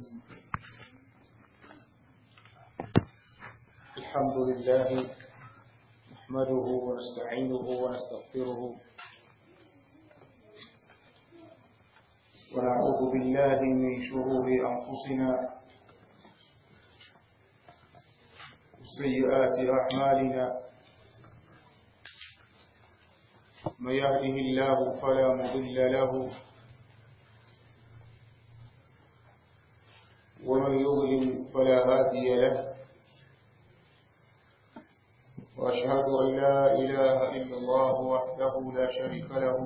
الحمد لله نحمده ونستعينه ونستغفره ونعوذ بالله من شرور أنفسنا وسيئات أعمالنا من يهده الله فلا مضل له ومن يضلل فلا هادي له وأشهد أن لا إله إلا الله وحده لا شريك له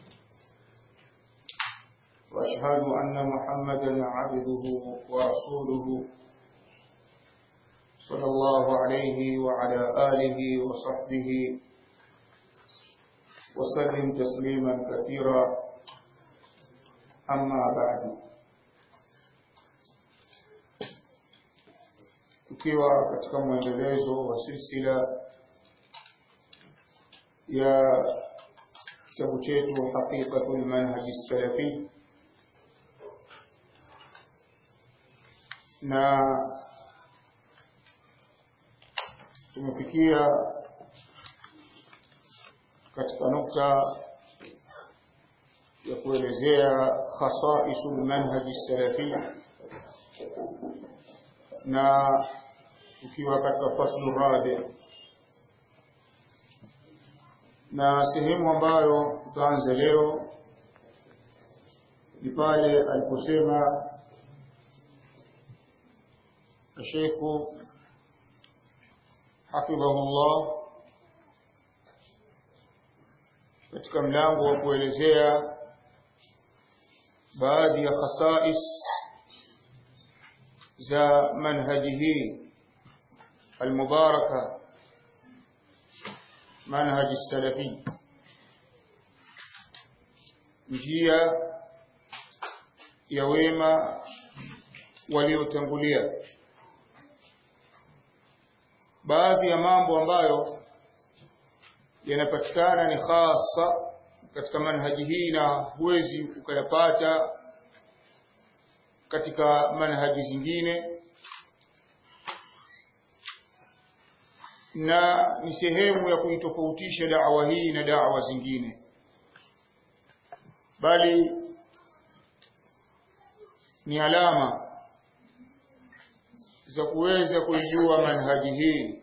وأشهد أن محمدا عبده ورسوله صلى الله عليه وعلى آله وصحبه وسلم تسليما كثيرا أما بعد tukiwa katika mwendelezo wa silsila ya kitabu chetu haqiqatul manhaji salafi na tumefikia katika nukta ya kuelezea khasaisul manhaji salafi na tukiwa katika faslu rabi na sehemu ambayo tutaanza leo ni pale aliposema Sheikhu hafidhahullah katika mlango wa kuelezea baadhi ya khasais za manhaji hii almubaraka manhaji salafi njia ya wema waliotangulia baadhi ya mambo ambayo yanapatikana ni hasa katika manhaji hii na huwezi ukayapata katika manhaji zingine na ni sehemu ya kuitofautisha da'wa hii na da'wa zingine bali ni alama za kuweza kuijua manhaji hii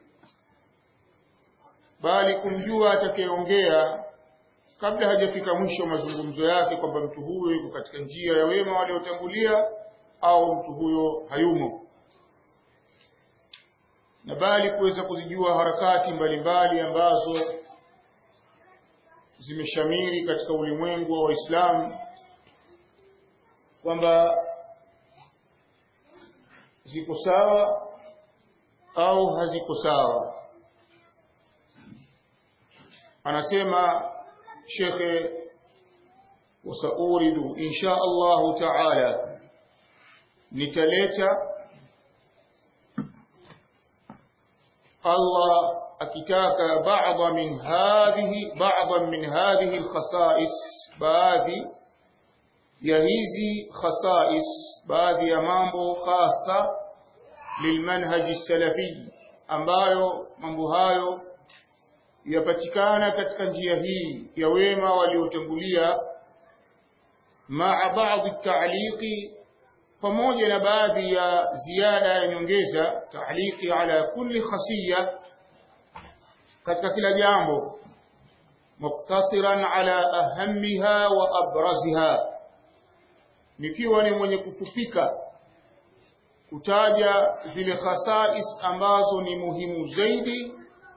bali kumjua atakayeongea kabla hajafika mwisho wa mazungumzo yake kwamba mtu huyo yuko katika njia ya wema waliotangulia au mtu huyo hayumo na bali kuweza kuzijua harakati mbalimbali ambazo zimeshamiri katika ulimwengu wa Waislamu kwamba ziko sawa au haziko sawa anasema shekhe wasauridu insha Allahu taala nitaleta Allah akitaka baadha min hadhihi baadha min hadhihi alkhasais baadhi ya hizi khasais baadhi ya mambo hasa lilmanhaji salafi ambayo mambo hayo yapatikana katika njia hii ya wema waliotangulia maa baadhi ta'liqi pamoja na baadhi ya ziada ya nyongeza ta'liqi ala kulli khasiyya katika kila jambo muktasiran ala ahammiha wa abraziha nikiwa ni mwenye kufupika kutaja zile khasais ambazo ni muhimu zaidi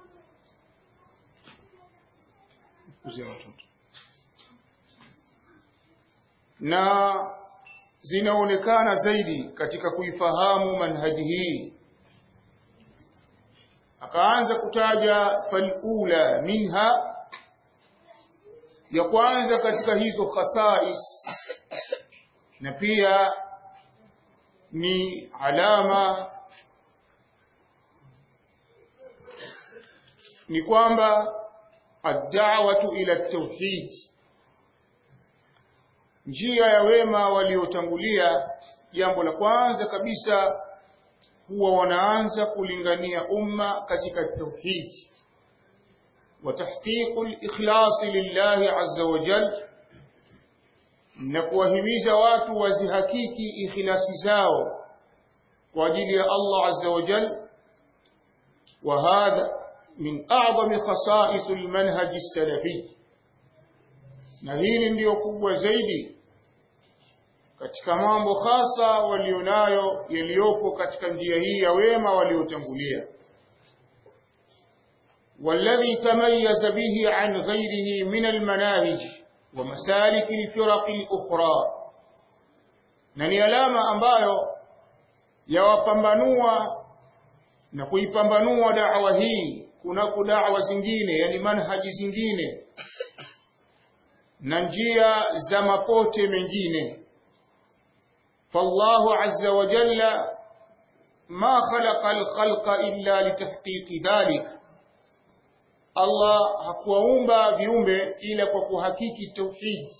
kuzia watoto na zinaonekana zaidi katika kuifahamu manhaji hii akaanza kutaja falula minha ya kwanza katika hizo khasais na pia ni alama ni kwamba ad-da'watu ila at-tauhid njia ya wema waliotangulia jambo la kwanza kabisa huwa wanaanza kulingania umma katika tauhid wa tahqiqu al-ikhlas lillahi azza wa jalla na kuwahimiza watu wazihakiki ikhlasi zao kwa ajili ya Allah azza wa jalla wa hadha min a'zami khasa'is al-manhaj as-salafi na hili ndiyo kubwa zaidi katika mambo hasa walionayo yaliyopo katika njia hii ya wema waliotangulia والذي تميز به عن غيره من المناهج ومسالك الفرق الأخرى na ni alama ambayo yawapambanua na kuipambanua da'wa hii kunako da'wa zingine yani manhaji zingine na njia za mapote mengine فالله عز وجل ما خلق الخلق إلا لتحقيق ذلك Allah hakuwaumba viumbe ila kwa kuhakiki tauhid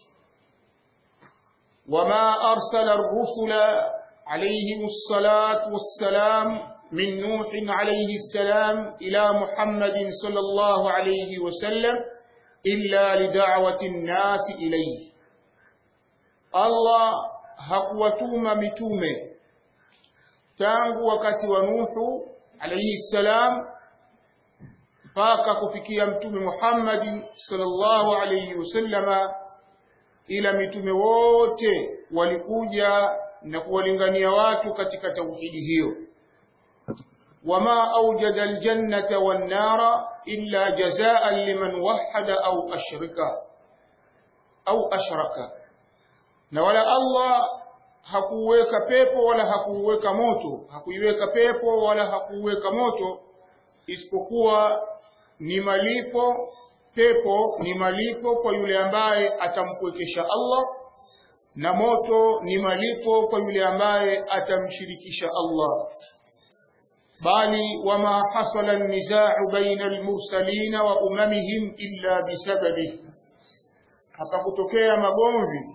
wama arsala ar-rusula alayhim as-salatu was-salam min nuh alayhi as-salam ila muhammadin sallallahu alayhi wa sallam illa lida'wati an-nas ilayhi Allah hakuwatuma mitume tangu wakati wa Nuhu alayhi salam mpaka kufikia mtume Muhammad sallallahu alayhi wasallama ila mitume wote walikuja na kuwalingania watu katika tauhidi hiyo wama awjada aljannata wan nara illa jazaan liman wahada au ashrika au ashraka na wala Allah hakuweka pepo wala hakuweka moto hakuiweka pepo wala hakuweka moto isipokuwa ni malipo pepo ni malipo kwa yule ambaye atampwekesha Allah na moto ni malipo kwa yule ambaye atamshirikisha Allah bali wama hasala an-nizaa'u baina al-mursalin wa umamihim illa bisababi hapakutokea magomvi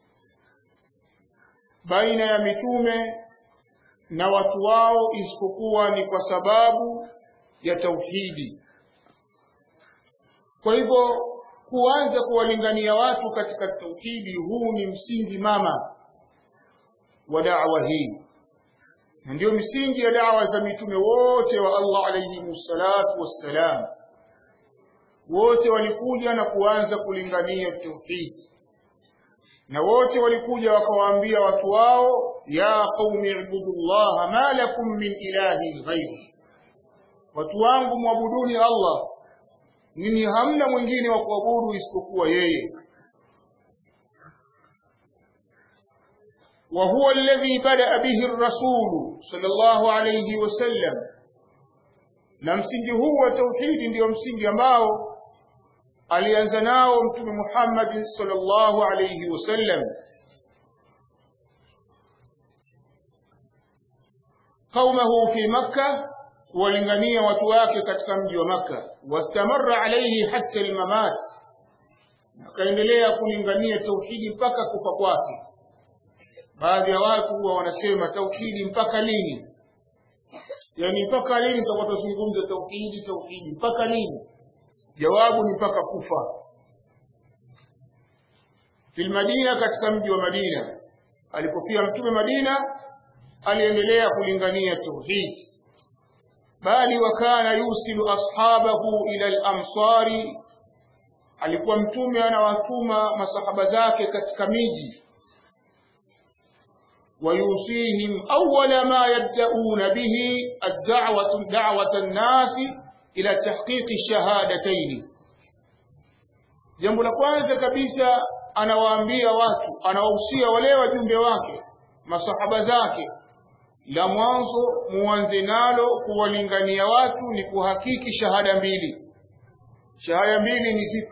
baina ya mitume na watu wao isipokuwa ni kwa sababu ya tauhidi kwa hivyo kuanza kuwalingania watu katika tauhidi huu ni msingi mama wa da'wa hii na ndio misingi ya da'wa za mitume wote wa Allah alayhi salatu wassalam wote walikuja na kuanza kulingania tauhidi na wote walikuja wakawaambia watu wao ya qaumi ibudullaha ma lakum min ilahin ghayri watu wangu mwabuduni Allah nini hamna mwingine wa kuabudu isipokuwa yeye wa huwa alladhi bada bihi ar-rasul sallallahu alayhi wasallam na msingi huu wa tauhidi ndio msingi ambao alianza nao mtume Muhammad sallallahu alayhi wasallam qaumahu fi makkah kuwalingania watu wake katika mji wa maka wastamarra alayhi hatta almamat akaendelea kulingania tauhidi mpaka kufa kwake baadhi ya watu huwa wanasema tauhidi mpaka lini yani mpaka lini tutakuwa tuzungumza tauhidi tauhidi mpaka lini jawabu ni mpaka kufa fil madina katika mji wa madina alipofia mtume madina aliendelea kulingania tauhidi bali wakana yusilu ashabahu ila al-amsari alikuwa mtume anawatuma masahaba zake katika miji ويوصيهم أول ما يبدأون به الدعوة دعوة الناس إلى تحقيق الشهادتين jambo la kwanza kabisa anawaambia watu anawahusia wale wajumbe wake masahaba zake la mwanzo muanze nalo kuwalingania watu ni kuhakiki shahada mbili shahada mbili ni zipi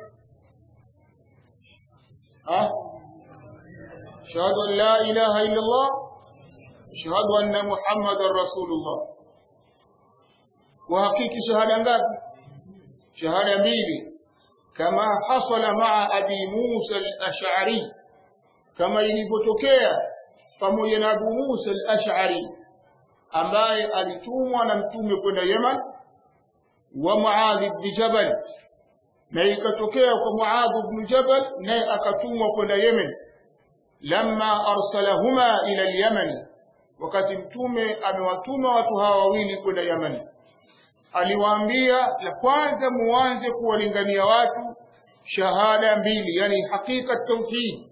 ah shahadu an la ilaha illa Allah shahadu anna muhammadar rasulullah kuhakiki shahada ngapi shahada mbili kama hasala maa abi Musa al-Ash'ari kama ilivyotokea pamoja na Abu Musa al-Ash'ari ambaye alitumwa na mtume kwenda Yemen wa Muadh ibn Jabal na ikatokea kwa Muadh ibn Jabal naye akatumwa kwenda Yemen lamma arsalahuma ila al-Yaman wakati mtume amewatuma watu hawa wawili kwenda Yemen aliwaambia la kwanza muanze kuwalingania watu shahada mbili yani hakika tauhid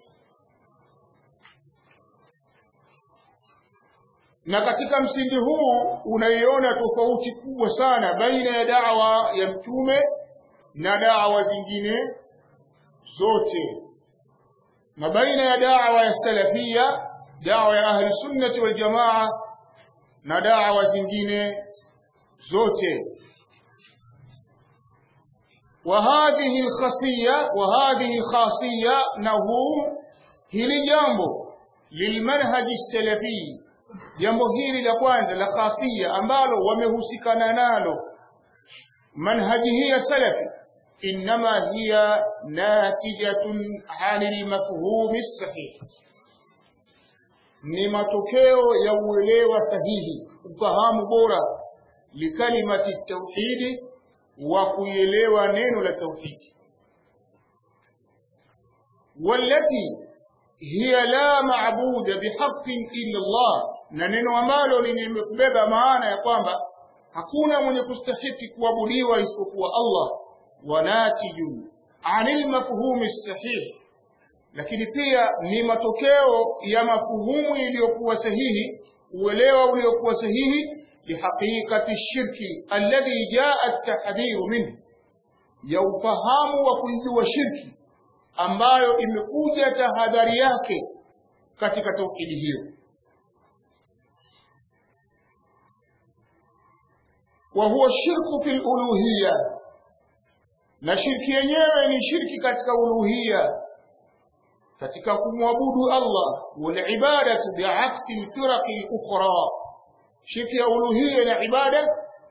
na katika msingi huu unaiona tofauti kubwa sana baina ya da'wa ya mtume na da'wa zingine zote na baina ya da'wa ya salafia da'wa ya ahli sunnati wal jamaa na da'wa zingine zote وهذه الخاصية وهذه خاصية نهو hili jambo lilmanhaj salafi jambo hili la kwanza la khasia ambalo wamehusikana nalo manhaji hii ya salafi inma hiya natijatun anil mafhum sahih ni matokeo ya uelewa sahihi ufahamu bora likalimati tauhidi wa kuielewa neno la tauhidi والتي hiya la maabuda bihaqqin illa Allah na neno ambalo limebeba maana ya kwamba hakuna mwenye kustahiki kuabudiwa isipokuwa Allah wanatiju anil mafhumi sahih lakini pia ni matokeo ya mafuhumu iliyokuwa sahihi uelewa uliokuwa sahihi bihaqiqati shirki alladhi jaa at-tahdhiru minhu ya ufahamu wa kuijua shirki ambayo imekuja tahadhari yake katika tauhidi hiyo wa huwa shirku fil uluhiyya na shirki yenyewe ni shirki katika uluhiyya katika kumwabudu Allah wal ibadatu bi'aksi al-firaq al-ukhra shirki ya uluhiyya na ibada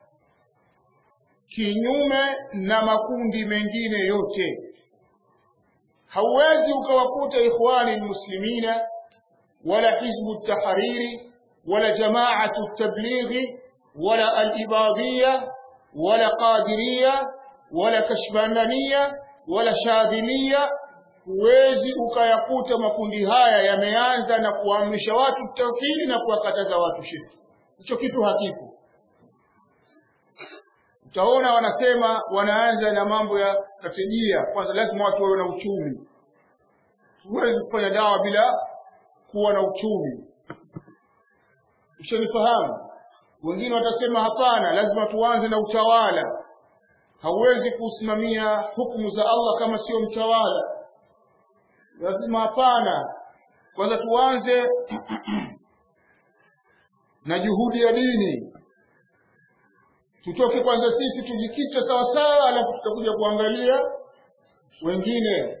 kinyume na makundi mengine yote hauwezi ukawakuta ikhwani muslimina wala hizbu tahariri wala jamaatu tablighi wala alibadhiya wala qadiriya wala kashbanania wala shadhilia huwezi ukayakuta makundi haya yameanza na kuamrisha watu tauhidi na kuwakataza watu shirki hicho kitu hakipo utaona wanasema wanaanza na mambo ya strategia kwanza lazima watu wawe na uchumi huwezi kufanya dawa bila kuwa na uchumi ushanifahamu wengine watasema hapana lazima tuanze na utawala hauwezi kusimamia hukumu za Allah kama sio mtawala lazima hapana kwanza tuanze na juhudi ya dini tutoke kwanza sisi tujikite sawa sawa alafu tutakuja kuangalia wengine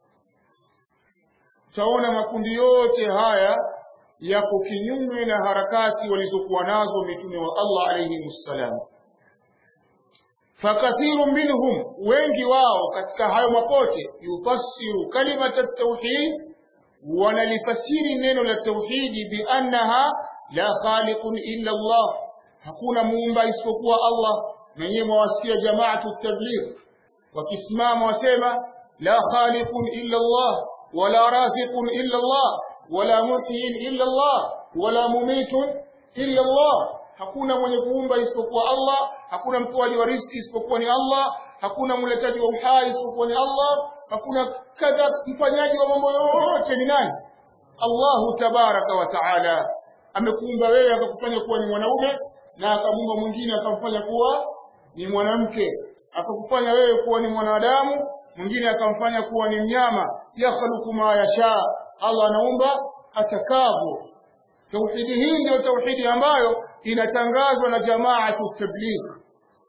utaona makundi yote haya yako kinyume na harakati walizokuwa nazo mitume wa Allah alayhi wassalam fakathiru minhum wengi wao katika hayo mapote yufassiru kalimata tauhid wanalifasiri neno la tauhidi biannaha la khaliqun illa Allah hakuna muumba isipokuwa Allah na yeye mwasikia jamaatu tabligh wakisimama wasema la khaliqun illa Allah wala raziqun illa Allah wala muhyin illa Allah wala mumitun illa Allah hakuna mwenye kuumba isipokuwa Allah hakuna mtoaji wa riziki isipokuwa ni Allah hakuna mletaji wa uhai isipokuwa ni Allah hakuna kadha mfanyaji wa mambo yote ni nani Allahu tabaraka wa taala amekuumba wewe akakufanya kuwa ni mwanaume na akamuumba mwingine akamfanya kuwa ni mwanamke akakufanya wewe kuwa ni mwanadamu mwingine akamfanya kuwa ni mnyama yakhluqu ma yasha Allah anaumba atakavyo tauhidi hii ndio tauhidi ambayo inatangazwa na jamaatu tabligh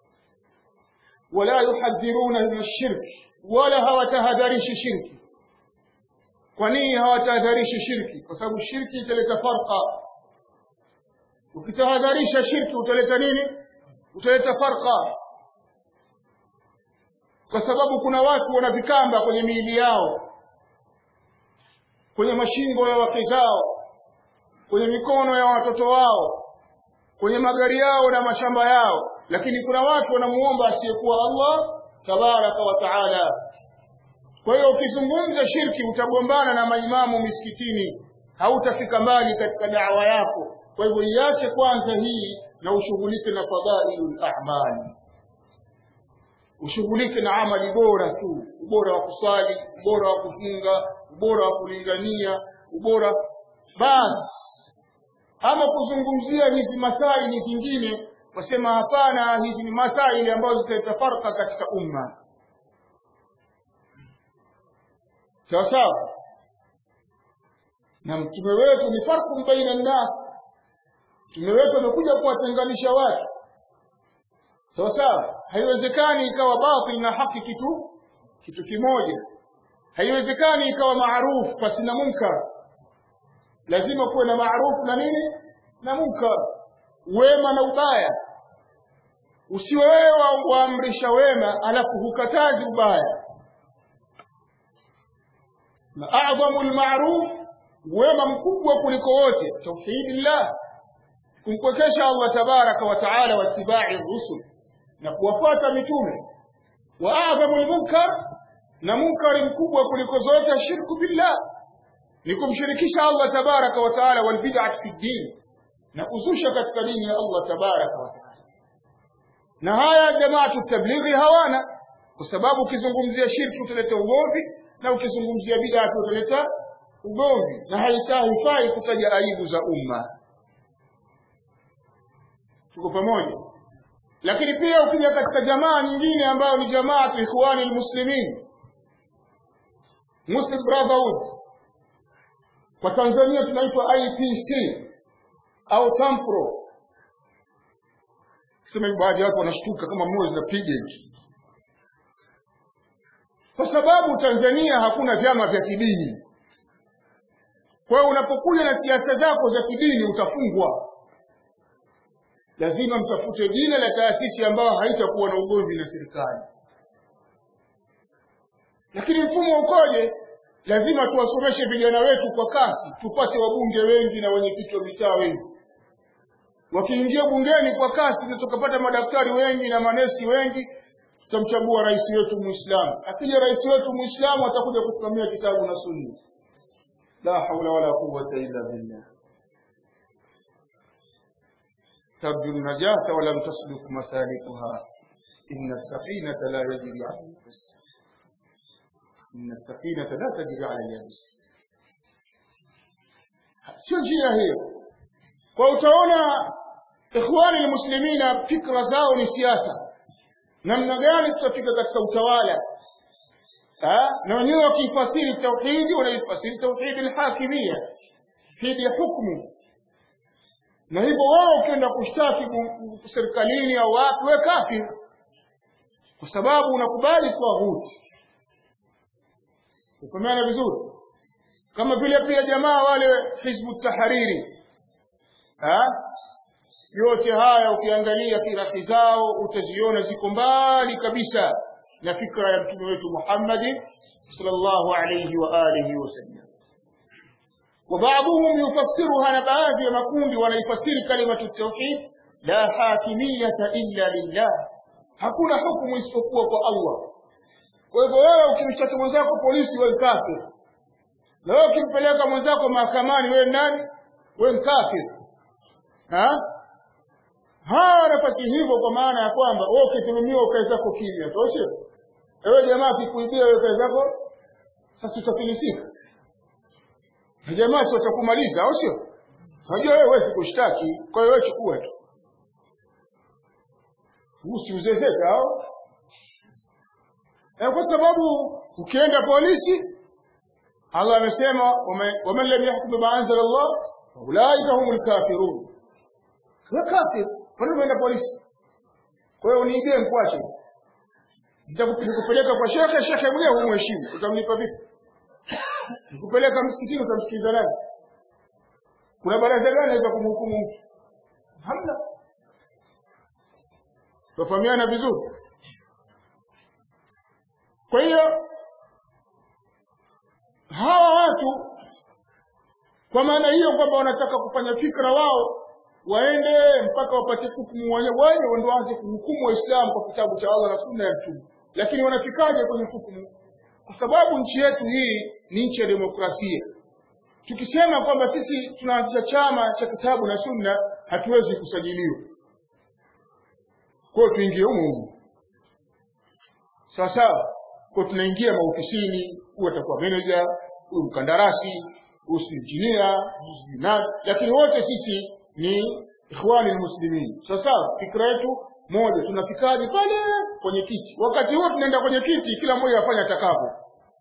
wala yuhadhiruna min shirki wala hawatahadharishi shirki kwa nini hawatahadharishi shirki kwa sababu shirki italeta farqa ukitahadharisha shirki utaleta nini utaleta farqa kwa sababu kuna watu wana vikamba kwenye miili yao kwenye mashingo ya wake zao kwenye mikono ya watoto wao kwenye magari yao na mashamba yao lakini kuna watu wanamuomba asiyekuwa Allah tabaraka wa taala kwa hiyo ukizungumza shirki utagombana na maimamu misikitini hautafika mbali katika da'wa yako kwa hivyo iache kwanza hii na ushughulike na fadhailul a'mali ushughulike na amali bora tu ubora wa kuswali ubora wa kufunga ubora wa kulingania ubora basi ama kuzungumzia hizi masaili kingine wasema hapana hizi ni masaili ambazo zitatafarka katika umma sawa sawa na mtume wetu ni farqun baina nnas mtume wetu amekuja kuwatenganisha watu sawa sawa haiwezekani ikawa batil na haki kitu kitu kimoja haiwezekani ikawa maarufu pasina munkar lazima kuwe na maarufu na nini na munkar wema na ubaya usiwe wewe waamrisha wema alafu hukatazi ubaya na a'dhamu al-ma'ruf wema mkubwa kuliko wote tauhidillah kumpwekesha Allah tabaraka wa taala wa tibai rusul na kuwafuata mitume wa a'dhamu al-munkar na munkari mkubwa kuliko zote shirku billah ni kumshirikisha Allah tabaraka wa taala wal bid'ah fi din na kuzusha katika dini ya Allah tabaraka wa taala na haya jamaatu tablighi hawana kwa sababu ukizungumzia shirki utaleta ugomvi na ukizungumzia bid'a utaleta ugomvi na haifai kutaja aibu za umma tuko pamoja lakini pia ukija katika jamaa nyingine ambayo ni jamaa ikhwani almuslimin Muslim Brotherhood kwa Tanzania tunaitwa IPC au Tampro sema baadhi ya watu wanashtuka kama moyo zinapiga hivi kwa sababu Tanzania hakuna vyama vya kidini kwa hiyo unapokuja na siasa zako za kidini utafungwa lazima mtafute jina la taasisi ambayo haitakuwa na ugomvi na serikali lakini mfumo ukoje lazima tuwasomeshe vijana wetu kwa kasi tupate wabunge wengi na wenyekiti wa mitaa wengi wakiingia bungeni kwa kasi na tukapata madaktari wengi na manesi wengi tutamchagua rais wetu muislamu akija rais wetu muislamu atakuja kusimamia kitabu na sunna la haula wala quwwata illa billah ترجو النجاة ولم تسلك مسالكها إن السفينة لا يجري على اليابس إن السفينة لا تجري على اليابس sio njia hiyo kwa utaona ikhwani almuslimina fikra zao ni siasa namna gani tutafika katika utawala na wenyewe wakifasiri tauhidi wanaifasiri tauhidi alhakimia tauhidi ya hukumu na hivyo wao ukienda kushtaki serikalini au wapi we kafir kwa sababu unakubali tawhuti ufahamana vizuri kama vile pia jamaa wale hizbu tahariri ha? yote haya ukiangalia firahi zao utaziona ziko mbali kabisa na fikra ya mtume wetu Muhammad sallallahu alayhi wa alihi wasallam وبعضهم يفسرها نبعاذ مكوندي ونيفسر كلمة التوحيد لا حاكمية إلا لله hakuna hukumu isipokuwa kwa Allah. Kwa hivyo wewe ukimshtaki mwenzako polisi, wewe kafir, na wewe ukimpeleka mwenzako mahakamani, wewe nani? Wewe mkafir. Ha? Hawa wanafasi hivyo kwa maana ya kwamba wewe ukidhulumiwa ukae zako kimya, tosha. Wewe jamaa akikuibia wewe ukae zako, sasa utafilisika na jamaa si watakumaliza au sio? Unajua wewe huwezi kushtaki, kwa hiyo wewe chukua tu, usiuzezeka au e, kwa sababu ukienda polisi, Allah amesema waman lam yahkum bima anzala Allah ulaika humul kafirun. Wewe kafir, kwa nini umeenda polisi? Kwa hiyo uniibie mkwache, nitakupeleka kwa shekhe, shekhe mwenyewe humheshimu, utamlipa vipi? Nikupeleka msikitini utamsikiliza nani? Kuna baraza gani naweza kumhukumu mtu? Hamna. Tufahamiana vizuri. Kwa hiyo hawa watu kwa maana hiyo kwamba wanataka kufanya fikra wao waende mpaka wapate hukumu wenyewe ndio waanze kuhukumu waislamu kwa kitabu cha Allah na sunna ya mtume lakini wanafikaje kwenye hukumu kwa sababu nchi yetu hii ni nchi ya demokrasia tukisema kwamba sisi tunaanzisha chama cha kitabu na sunna hatuwezi kusajiliwa kwa tuingie humo humo sawa sawa kwa tunaingia maofisini huyu atakuwa manager huyu mkandarasi huyu si engineer na lakini wote sisi ni ikhwani muslimin sawa sawa fikra yetu moja tunafikaje pale kwenye kiti wakati huo tunaenda kwenye kiti kila mmoja afanya atakavyo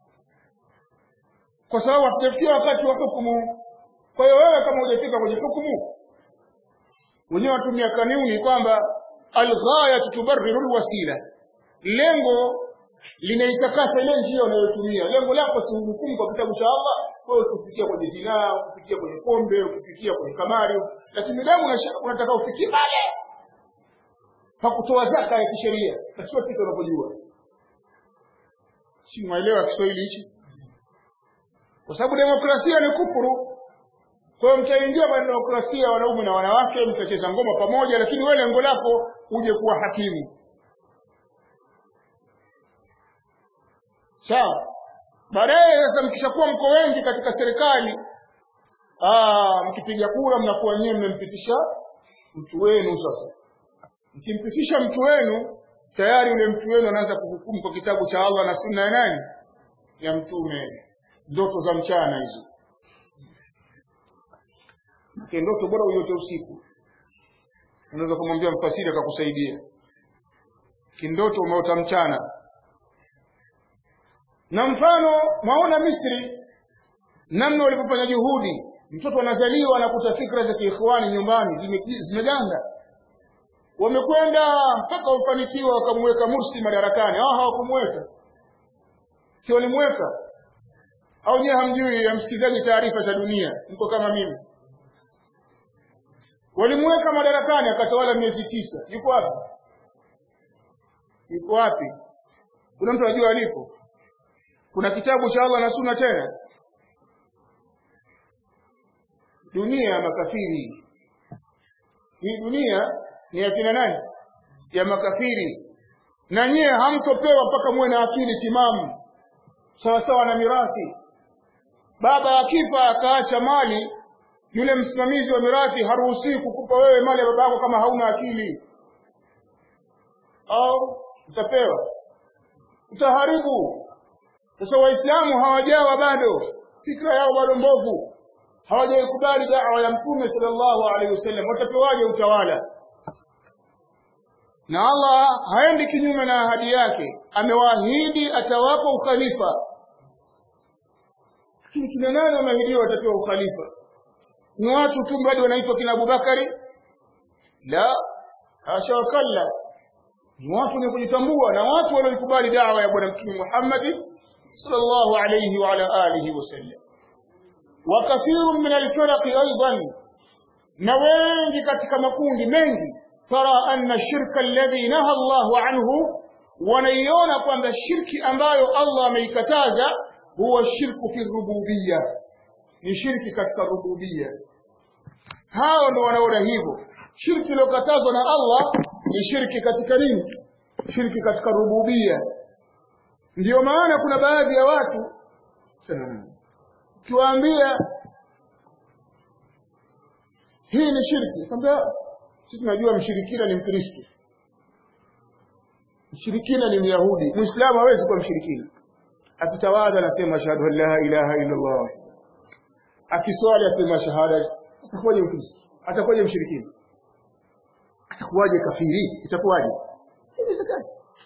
kwa sababu hatujafikia wakati wa hukumu kwa hiyo wewe kama hujafika kwenye hukumu wenyewe watumia kanuni kwamba alghaya tubarriru alwasila lengo linaitakasa ile njia unayotumia lengo lako si hukumu kwa kitabu cha Allah wewe ukifikia kwenye zinaa ukifikia kwenye pombe ukifikia kwenye kamari lakini damu unataka ufikie pale hakutoa zaka ya kisheria na sio kitu unapojua si mwelewa Kiswahili hichi kwa sababu demokrasia ni kufuru kwa hiyo mtaingia kwenye demokrasia wanaume na wanawake mtacheza ngoma pamoja lakini wewe lengo lako uje kuwa hakimu sawa baadaye sasa mkishakuwa mko wengi katika serikali mkipiga kura mnakuwa nyewe mmempitisha mtu wenu sasa mkimpitisha mtu wenu tayari yule mtu wenu anaanza kuhukumu kwa kitabu cha Allah na sunna ya nani ya mtume ndoto za mchana hizo ndoto bora uyote usiku unaweza kumwambia mfasiri akakusaidia kindoto umeota mchana na mfano maona Misri namna walipofanya juhudi mtoto anazaliwa anakuta fikra za kiikhwani nyumbani zimeganda wamekwenda mpaka wafanikiwa wakamweka Mursi madarakani hao hawakumweka si walimweka au nyewe hamjui hamsikizaji taarifa za dunia mko kama mimi walimweka madarakani akatawala miezi tisa yuko wapi yuko wapi kuna mtu ajua alipo kuna kitabu cha Allah na sunna tena dunia ya makafiri hii dunia ni ya kina nani ya makafiri na nyie hamtopewa mpaka muwe na akili timamu sawa sawa na mirathi baba akifa akaacha mali yule msimamizi wa mirathi haruhusiwi kukupa wewe mali ya baba yako kama hauna akili au utapewa utaharibu sasa waislamu hawajawa bado fikra yao bado mbovu hawajaikubali da'wa ya mtume sallallahu alaihi wasallam watapewaje utawala na Allah haendi kinyume na ahadi yake amewaahidi atawapa ukhalifa lakini kina nani wameahidiwa watapewa ukhalifa ni watu tu bado wanaitwa kina Abubakari la hasha wakalla ni watu wenye kujitambua na watu walioikubali dawa ya bwana mtume Muhammad sallallahu alayhi wa ala alihi wasallam wa kathirun min alfiraq aidan na wengi katika makundi mengi tara anna shirka alladhi naha Allahu anhu wanaiona kwamba shirki ambayo Allah ameikataza huwa shirku fi rububiyya ni shirki katika rububiyya hao ndo wanaona hivyo shirki iliyokatazwa na Allah ni shirki katika nini shirki katika rububiyya ndiyo maana kuna baadhi ya watu kiwaambia hii ni shirki kwambia sisi tunajua mshirikina ni mkristo mshirikina ni myahudi muislamu hawezi kuwa mshirikina akitawadha anasema ashhadu an la ilaha illa allah akiswali asema shahada atakuwaje mkristo atakuwaje mshirikina atakuwaje kafiri itakuwaje inawezekana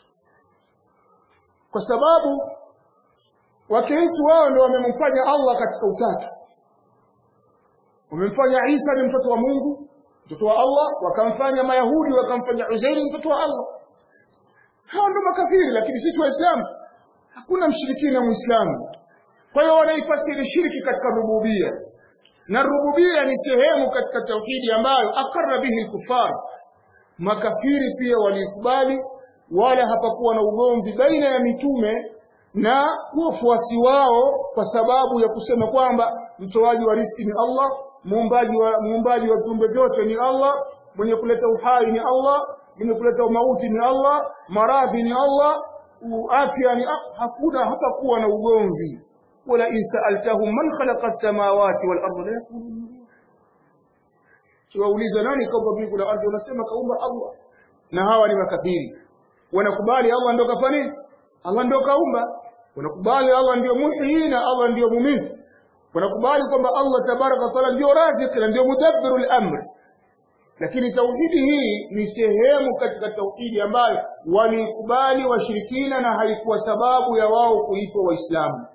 kwa sababu wakristo wao ndio wamemfanya Allah katika utatu wamemfanya Isa ni mtoto wa Mungu mtoto wa Allah wakamfanya mayahudi wakamfanya Uzairi mtoto wa Allah hao ndio makafiri lakini sisi waislamu hakuna mshirikina muislamu kwa hiyo wanaifasiri shirki katika rububia na rububia ni sehemu katika tauhidi ambayo akarra bihi kufar makafiri pia walikubali wala hapakuwa na ugomvi baina ya mitume na wafuasi wao kwa sababu ya kusema kwamba mtoaji wa riski ni Allah muumbaji wa muumbaji wa viumbe vyote ni Allah mwenye kuleta uhai ni Allah mwenye kuleta mauti ni Allah maradhi ni Allah afya ni hakuna hata kuwa na ugomvi wala in sa'altahum man khalaqa as-samawati wal arda la yaqulun kiwauliza nani kaumba mbingu na ardhi wanasema kaumba Allah na hawa ni makafiri wanakubali Allah ndio kafani Allah ndio kaumba wanakubali Allah ndio muhyi na Allah ndio mumit wanakubali kwamba Allah tabaraka taala ndio razik na ndio mudabbirul amr lakini tauhidi hii ni sehemu katika tauhidi ambayo walikubali washirikina na haikuwa sababu ya wao kuitwa waislamu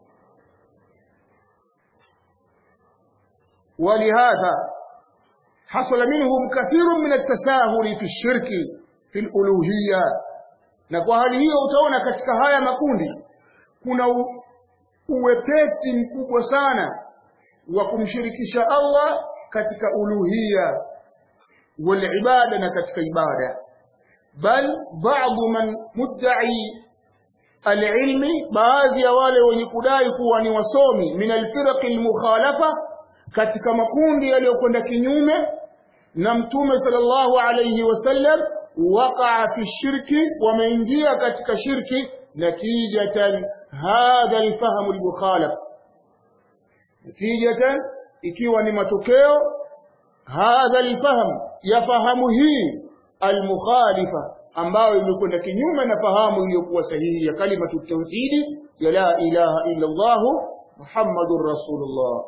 ولهذا حصل منهم كثير من التساهل في الشرك في الألوهية na kwa hali hiyo utaona katika haya makundi kuna u, uwepesi mkubwa sana wa kumshirikisha Allah katika uluhia wal ibada na katika ibada bal baadhi man mudda'i alilmi baadhi ya wale wenye kudai kuwa ni wasomi min alfiraq almukhalafa katika makundi yaliyokwenda kinyume na mtume sallallahu alayhi wasallam waqa'a fi shirki wameingia katika shirki natijatan hadha alfahamu almukhalaf natijatan ikiwa ni matokeo hadha alfahamu ya fahamu hii almukhalifa ambayo imekwenda kinyume na fahamu iliyokuwa sahihi ya kalimatu tauhidi ya la ilaha illa Allah Muhammadur Rasulullah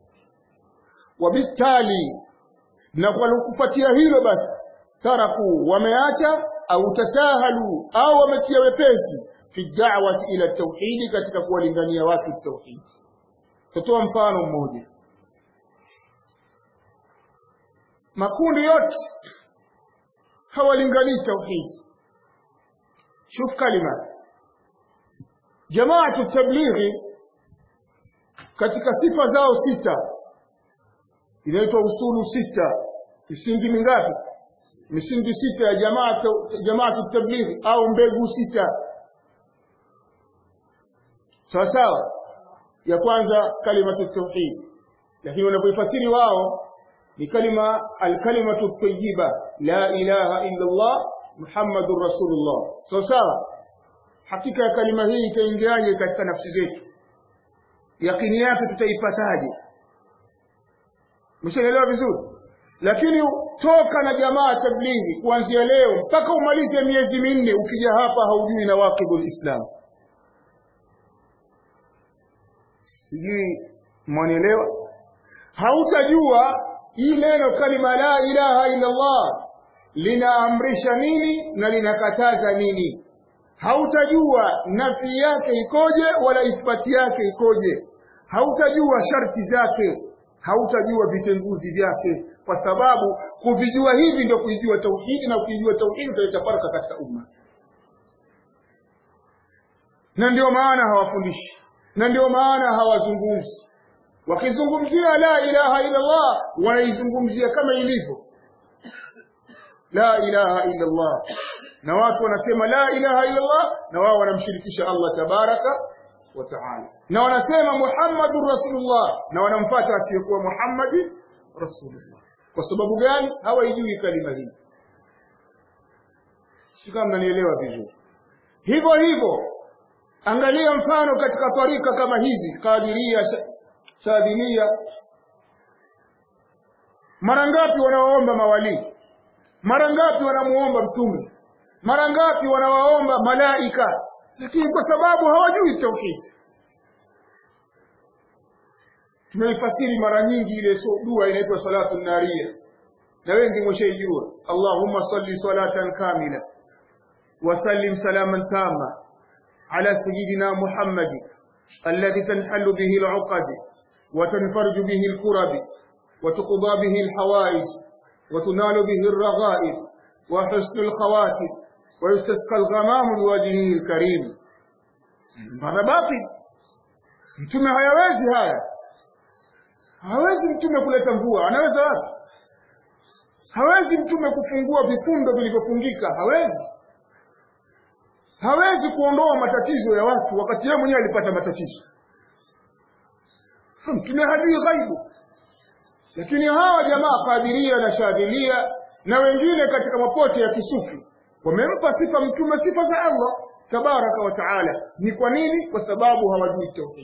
وبالتالي na kwa kufuatia hilo basi taraku wameacha au tasahalu au wametia wepesi fi da'wati ila tauhidi katika kuwalingania watu tauhid tutoa mfano mmoja makundi yote hawalinganii tauhid shuf kalima jamaatu tablighi katika sifa zao sita inaitwa usulu sita misingi mingapi misingi sita ya jamaa jamaatu tablighi au mbegu sita sawa sawa ya kwanza kalimatu tauhid lakini wanapoifasiri wao ni kalima alkalimatu tayyiba la ilaha illa Allah muhammadur rasulullah sawa sawa hakika ya kalima hii itaingiaje katika nafsi zetu yakini yake tutaipataje Mshaelewa vizuri? Lakini toka na jamaa tablighi kuanzia leo mpaka umalize miezi minne ukija hapa haujui na waqibul Islam. Sijui mwanielewa? Hautajua hii neno kalima la ilaha illa Allah linaamrisha nini na linakataza nini. Hautajua nafi yake ikoje wala ithbati yake ikoje. Hautajua sharti zake hautajua vitenguzi vyake kwa sababu kuvijua hivi ndio kuijua tauhidi na kuijua tauhidi utaleta faraka katika umma na ndio maana hawafundishi na ndio maana hawazungumzi wakizungumzia la ilaha illa Allah wanaizungumzia kama ilivyo la ilaha illa Allah na watu wanasema la ilaha illa Allah na wao wanamshirikisha Allah tabaraka wa ta'ala na wanasema Muhammadur Rasulullah na wanampata asiyekuwa Muhammadi Rasulullah kwa sababu gani hawaijui kalima hii kama mnanielewa vizuri hivyo hivyo angalia mfano katika tarika kama hizi Qadiria Shadhilia mara ngapi wanawaomba mawali mara ngapi wanamuomba mtume mara ngapi wanawaomba malaika lakini kwa sababu hawajui tauhid tumeifasiri mara nyingi ile so dua inaitwa salatu naria na wengi mshaijua Allahumma salli salatan kamila wa sallim salaman tama ala sayyidina Muhammad alladhi tanhallu bihi al'uqad wa tanfarju bihi al-kurab wa tuqda bihi al-hawaij wa tunalu bihi ar-raghaib wa husnu al-khawatim ويستسقى الغمام لوجهه الكريم mara batil mtume hayawezi haya hawezi mtume kuleta mvua anaweza wapi hawezi mtume kufungua vifundo vilivyofungika hawezi hawezi kuondoa matatizo ya watu wakati yeye mwenyewe alipata matatizo mtume hajui ghaibu lakini hawa jamaa kadiria na shadhilia na wengine katika mapote ya kisufi wamempa sifa mtume sifa za Allah tabaraka wa taala ni kwa nini kwa sababu hawajui tauhid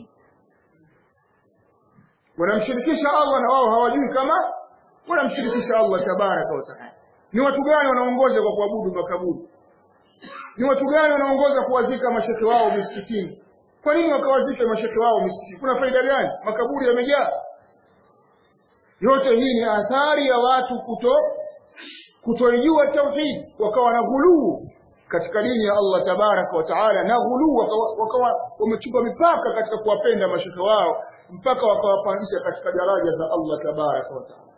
wanamshirikisha Allah na wao hawajui kama wanamshirikisha Allah tabaraka wa taala ni watu gani wanaongoza kwa kuabudu makaburi ni watu gani wanaongoza kuwazika mashekhe wao misikitini kwa nini wakawazike mashekhe wao misikitini kuna faida gani makaburi yamejaa yote hii ni athari ya watu kuto kutoijua tauhid wakawa na ghuluu katika dini ya Allah tabaraka wa taala na ghuluu wakawa wamechupa mipaka katika kuwapenda mashekhe wao mpaka wakawapandisha katika daraja za Allah tabaraka wa taala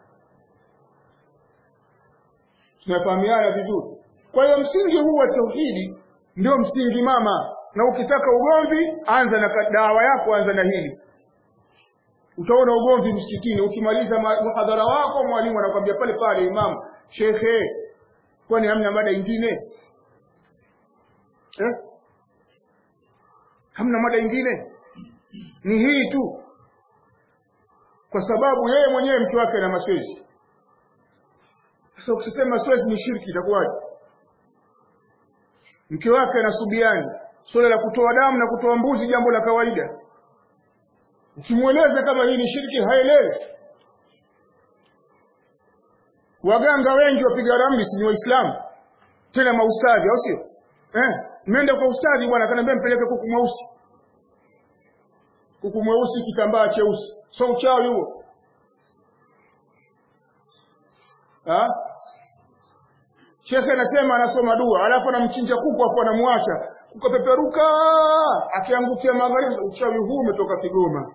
tunafahamiana vizuri kwa hiyo msingi huu wa tauhidi ndio msingi mama na ukitaka ugomvi anza na dawa yako anza na hili utaona ugomvi msikitini ukimaliza muhadhara wako mwalimu anakwambia pale pale imamu shekhe kwani hamna mada ingine eh? hamna mada ingine ni hii tu kwa sababu yeye mwenyewe mke wake ana maswezi sasa ukisema maswezi ni shirki itakuwaje mke wake anasubiani swala la kutoa damu na kutoa mbuzi jambo la kawaida ukimweleza kama hii ni shirki haelewi waganga wengi wapiga ramli si ni waislamu tena maustadhi au sio eh nimeenda kwa ustadhi bwana akaniambia mpeleke kuku mweusi kuku mweusi kitambaa cheusi so uchawi huo ha Shekhe anasema anasoma dua, alafu anamchinja kuku afu anamwacha kukapeperuka, akiangukia magharibi. Uchawi huu umetoka Kigoma,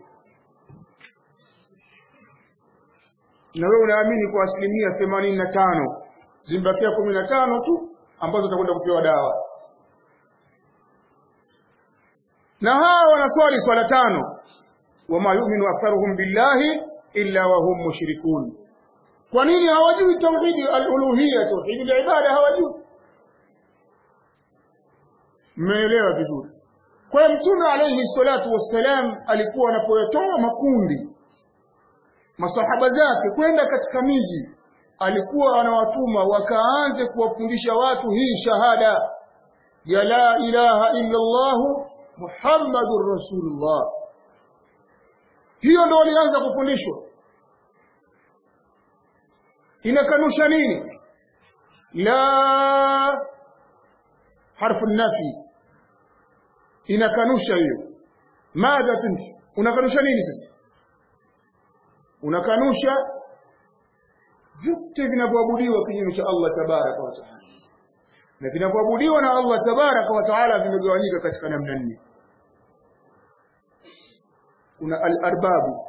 na wewe unaamini kwa asilimia themanini na tano zimbakia kumi na tano tu ambazo utakwenda kupewa dawa. Na hawa wanaswali swala tano, wama yuminu aktharuhum billahi illa wahum mushrikun kwa nini hawajui tauhidi al-uluhiyya tauhidi al-ibada hawajui mmeelewa vizuri kwa hiyo mtume alayhi salatu wassalam alikuwa anapoyatoa makundi masahaba zake kwenda katika miji alikuwa anawatuma wakaanze kuwafundisha watu hii shahada ya la ilaha illa Allah Muhammadur Rasulullah hiyo ndio walianza kufundishwa inakanusha nini la harfu nafi inakanusha hiyo madha tunti unakanusha nini sasa unakanusha vyote vinavyoabudiwa kinyume cha Allah tabaraka wa taala na vinavyoabudiwa na Allah tabaraka wa taala vimegawanyika katika namna nne kuna al-arbabu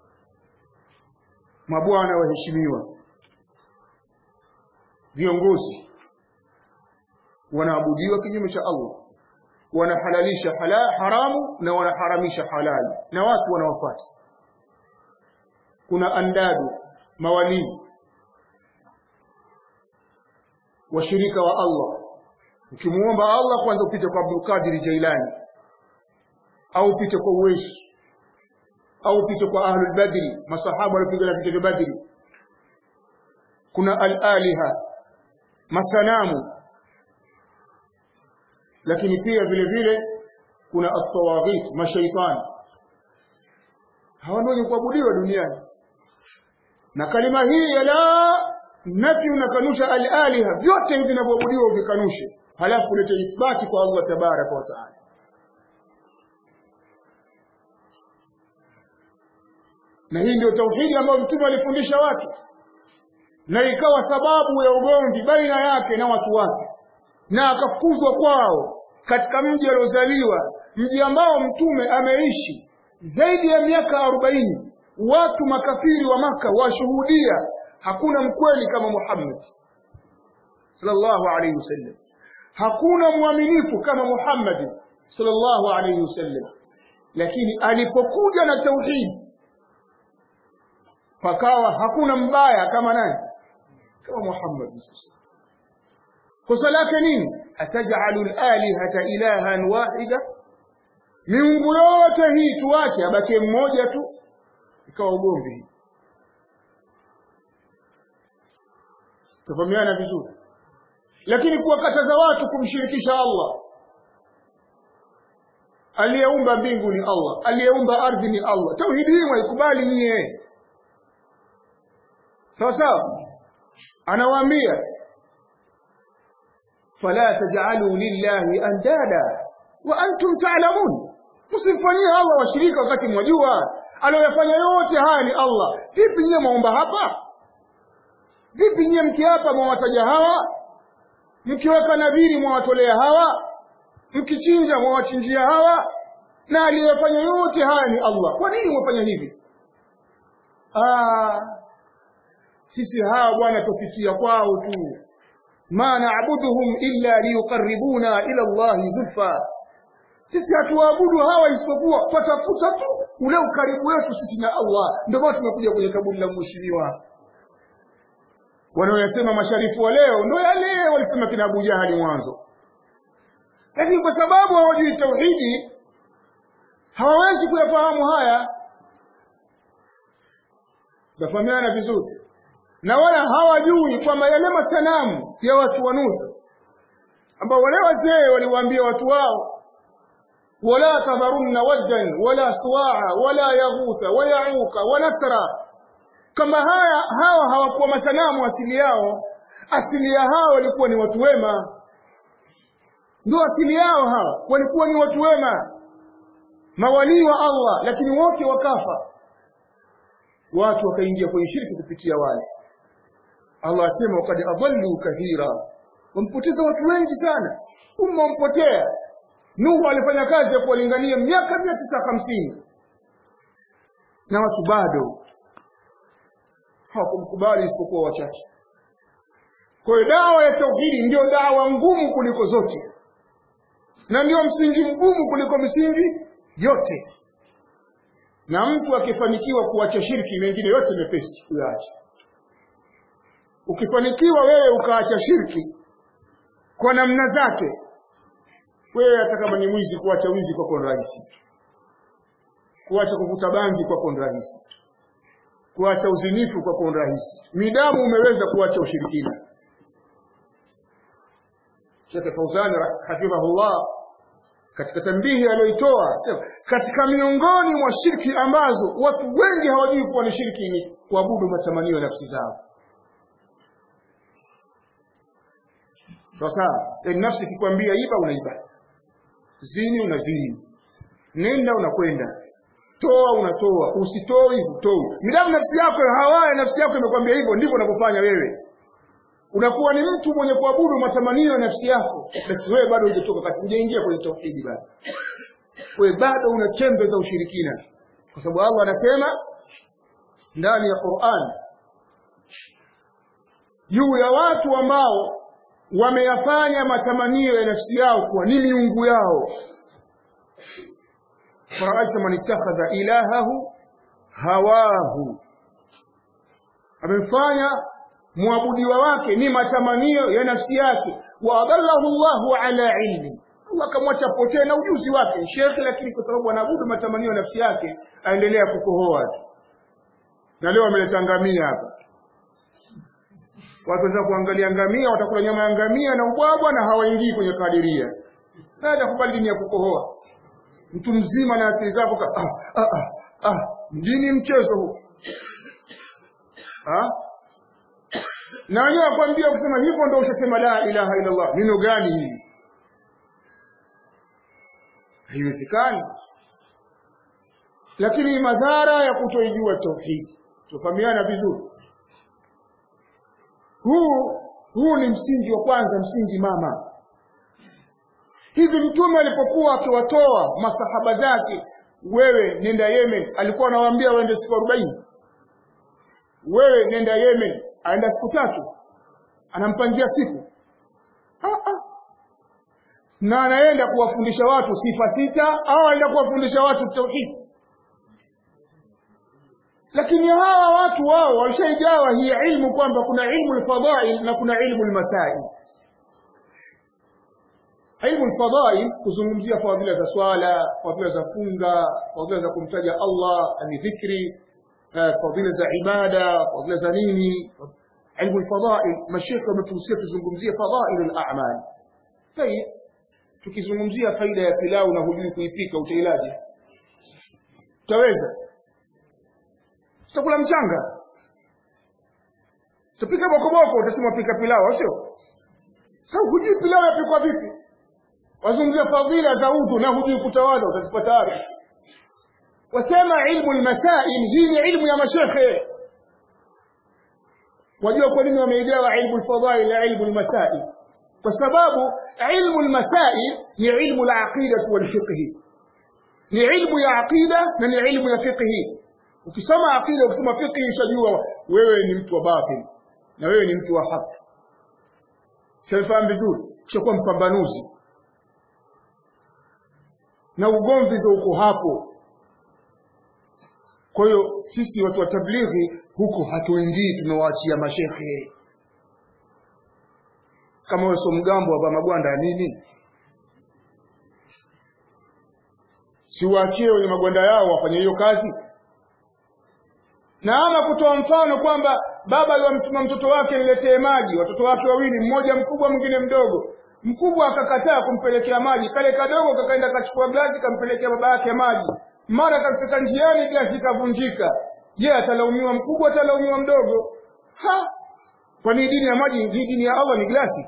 mabwana waheshimiwa viongozi wanaabudiwa kinyume cha Allah wanahalalisha hala, haramu na wanaharamisha halali na watu wanawafuata kuna andadu mawalii washirika wa Allah ukimuomba Allah kwanza upite kwa Abdul Qadir Jailani au upite kwa Uwais au upite kwa Ahlul Badri masahaba walipigana vita vya Badri kuna al-aliha masanamu lakini pia vile vile kuna at-tawaghit mashaitani hawa ndio kuabudiwa duniani na kalima hii ya la nafi unakanusha al-aliha vyote hivi vinavyoabudiwa uvikanushe halafu ulete ithbati kwa Allah tabaraka wa taala na hii ndio tauhidi ambayo mtume alifundisha watu na ikawa sababu ya ugomvi baina yake na watu wake na akafukuzwa kwao katika mji aliozaliwa mji ambao mtume ameishi zaidi ya miaka arobaini watu makafiri wa maka washuhudia hakuna mkweli kama Muhammad sallallahu alayhi wasallam hakuna mwaminifu kama Muhammad sallallahu alayhi wasallam lakini alipokuja na tauhid pakawa hakuna mbaya kama nani kama Muhammad kosa lake nini atajalu alihata ilahan wahida miungu yote hii tuache abake mmoja tu ikawa ugomvi tafahamiana vizuri lakini kuwakataza watu kumshirikisha Allah aliyeumba mbingu ni Allah aliyeumba ardhi ni Allah tauhidi hii mwaikubali nyie sawa sawa anawaambia fala taj'alu lillahi andada wa antum ta'lamun msimfanyie Allah washirika wakati mwajua aliyofanya yote haya ni Allah vipi nyie mwaomba hapa vipi nyie mkiapa mwawataja hawa mkiweka nadhiri mwawatolea hawa mkichinja mwawachinjia hawa na aliyefanya yote haya ni Allah kwa nini mwafanya hivi ah sisi hawa bwana tupitia kwao tu ma na'buduhum illa liyuqarribuna ila Allah zulfa sisi hatuwaabudu hawa isipokuwa patafuta tu ule ukaribu wetu sisi na Allah ndio maana tumekuja kwenye kaburi la mheshimiwa wanaoyasema masharifu wa leo ndio yale walisema kina Abu Jahali mwanzo lakini kwa sababu hawajui tauhidi hawawezi kuyafahamu haya tafahamiana vizuri na wala hawajui kwamba yale masanamu ya watu wa Nuhu ambao wale wazee waliwaambia watu wao wala tadharunna waddan wala suwaa wala yaghutha wa yauka wa nasra kama haya hawa hawakuwa masanamu asili yao asili ya hao walikuwa ni watu wema ndio asili yao hawa walikuwa ni watu wema mawalii wa Allah lakini wote wakafa watu wakaingia kwenye shirki kupitia wale Allah asema wakad adallu kathira wampoteza watu wengi sana umma umpotea Nuhu alifanya kazi ya kuwalingania miaka 950 na watu bado hawakumkubali isipokuwa wachache kwa hiyo dawa ya tauhidi ndio dawa ngumu kuliko zote na ndio msingi mgumu kuliko misingi yote na mtu akifanikiwa kuacha shirki mengine yote mepesi kuyaacha ukifanikiwa wewe ukaacha shirki kwa namna zake wewe hata kama ni mwizi kuacha wizi kwako ni rahisi kuacha kuvuta bangi kwako ni rahisi kuacha uzinifu kwako ni rahisi midamu umeweza kuacha ushirikina Sheikh Fauzani hafidhahullah katika tambihi aliyoitoa katika miongoni mwa shirki ambazo watu wengi hawajui kuwa ni shirki ni kuabudu matamanio ya nafsi zao sasa yani nafsi ikikwambia iba unaiba zini unazini nenda unakwenda toa unatoa usitoi hutoi midamu nafsi yako hawaya nafsi yako imekwambia hivyo ndivyo unavyofanya wewe unakuwa ni mtu mwenye kuabudu matamanio ya nafsi yako basi wewe bado hujatoka kati hujaingia kwenye tauhidi bado wewe bado una chembe za ushirikina kwa sababu Allah anasema ndani ya Qur'an juu ya watu ambao wameyafanya matamanio ya nafsi yao kuwa ni miungu yao faraaita man ittakhadha ilahahu hawahu amefanya muabudiwa wake ni matamanio ya nafsi yake wa adallahu Allahu ala ilmi Allah akamwacha potee na ujuzi wake shekhi lakini kwa sababu anaabudu matamanio ya nafsi yake aendelea kukohoa na leo ameleta ngamia hapa watu wanataka kuangalia ngamia watakula nyama ya ngamia na ubwabwa na hawaingii kwenye kadiria baada kubali dini ya kukohoa mtu mzima na akili zako ah, ah, ah, ah, dini mchezo huu ah? na wenyewe wakwambia kusema hivyo ndio ushasema la ilaha illa Allah neno gani hili haiwezekani lakini madhara ya kutoijua tauhidi tufahamiana vizuri huu huu ni msingi wa kwanza msingi mama hivi mtume alipokuwa akiwatoa masahaba zake wewe nenda Yemen alikuwa anawaambia waende siku 40 wewe nenda Yemen aenda siku tatu anampangia siku ah, ah. na anaenda kuwafundisha watu sifa sita au anaenda kuwafundisha watu tauhid lakini hawa watu wao walishaigawa hii ilmu kwamba kuna ilmu alfadail na kuna ilmu almasail ilmu alfadail kuzungumzia fadhila za swala fadhila za funga fadhila za kumtaja Allah ani dhikri fadhila za ibada fadhila za nini ilmu alfadail mashekhe wametuhusia tuzungumzie fadail al-a'mal tayib tukizungumzia faida ya pilau na hujui kuipika utailaje utaweza utakula mchanga tupika bokoboko utasema pika pilau au sio sasa hujui pilau yapikwa vipi wazungumzia fadhila za udhu na hujui kutawala utazipata wapi wasema ilmu almasail hii ni ilmu ya mashekhe wajua kwa nini wameigawa ilmu alfadail na ilmu almasail kwa sababu ilmu almasail ni ilmu alaqida walfiqh ni ilmu ya aqida na ni ilmu ya fiqh ukisoma aqida ukisoma fiqh utajua wewe ni mtu wa batil na wewe ni mtu wa haki Shafahamu vizuri kishakuwa mpambanuzi na ugomvi ndio uko hapo kwa hiyo sisi watu wa tablighi huko hatuingii tunawaachia mashekhe kama wewe sio mgambo hapa magwanda ya nini si waachie wenye magwanda yao wafanye hiyo kazi na ama kutoa mfano kwamba baba aliwamtuma mtoto wake niletee maji watoto wake wawili mmoja mkubwa mwingine mdogo mkubwa akakataa kumpelekea maji kale kadogo kakaenda kachukua glasi kampelekea baba yake maji mara kafika njiani glasi ikavunjika je atalaumiwa mkubwa atalaumiwa mdogo ha kwani dini ya maji ni dini ya Allah ni glasi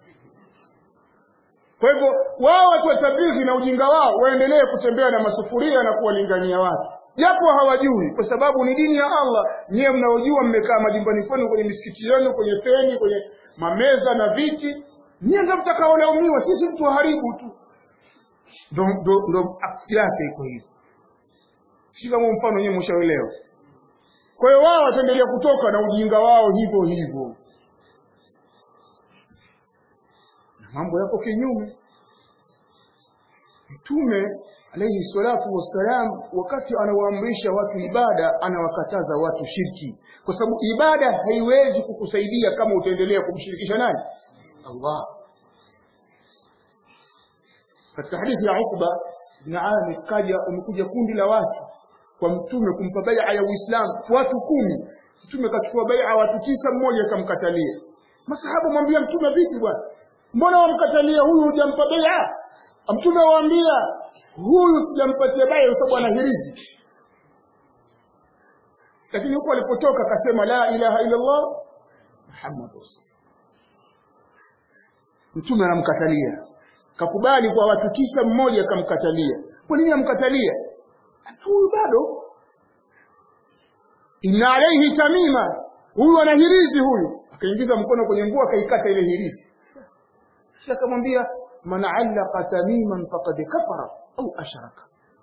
kwa hivyo wao watu wa tablighi na ujinga wao waendelee kutembea na masufuria na kuwalingania watu japo hawajui kwa sababu ni dini ya Allah nyiye mnaojua mmekaa majumbani kwenu kwenye misikiti yenu kwenye feni kwenye mameza na viti nyiye ndio mtakaolaumiwa sisi mtu waharibu tu ndo ndo ndo aksi yake iko hivi si kama mfano nyewe mshaelewa kwa hiyo wao wataendelea kutoka na ujinga wao hivyo hivyo na mambo yako kinyume mtume alayhi salatu wassalam wakati anawaamrisha watu ibada anawakataza watu shirki kwa sababu ibada haiwezi kukusaidia kama utaendelea kumshirikisha nani Allah katika hadithi ya Uqba ibn Amir kaja umekuja kundi la watu kwa mtume kumpa bai'a ya Uislamu watu kumi mtume kachukua bai'a watu tisa mmoja akamkatalia masahaba mwambia mtume vipi bwana mbona wamkatalia huyu hujampa bai'a mtume waambia huyu sijampatia bai'a kwa sababu ana hirizi lakini huko alipotoka akasema la ilaha illa Allah Muhammad mtume anamkatalia kakubali kwa watu tisa mmoja akamkatalia kwa nini amkatalia huyu bado inna alayhi tamima huyu ana hirizi huyu akaingiza mkono kwenye nguo akaikata ile hirizi kisha akamwambia man allaqa tamiman faqad kafara au ashraka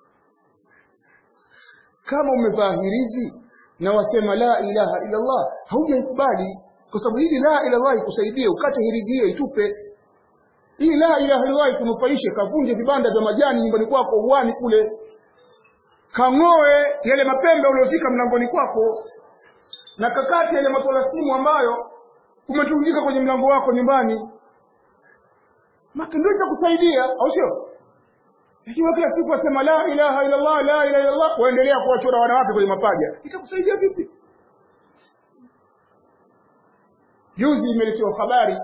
kama umevaa hirizi na wasema la ilaha illa Allah haujaikubali kwa sababu hili la ilaha illallah ikusaidie ukate hirizi hiyo itupe hii la ilaha illallah ikunufaishe kavunje vibanda vya majani nyumbani kwako uani kule kang'oe yale mapembe uliozika mlangoni kwako na kakati yale matolasimu ambayo umetundika kwenye mlango wako nyumbani maka ndio itakusaidia au sio ikiwa kila siku wasema la ilaha illa Allah la ilaha illa Allah waendelea kuwachora wanawake kwenye mapaja itakusaidia vipi juzi imeletewa habari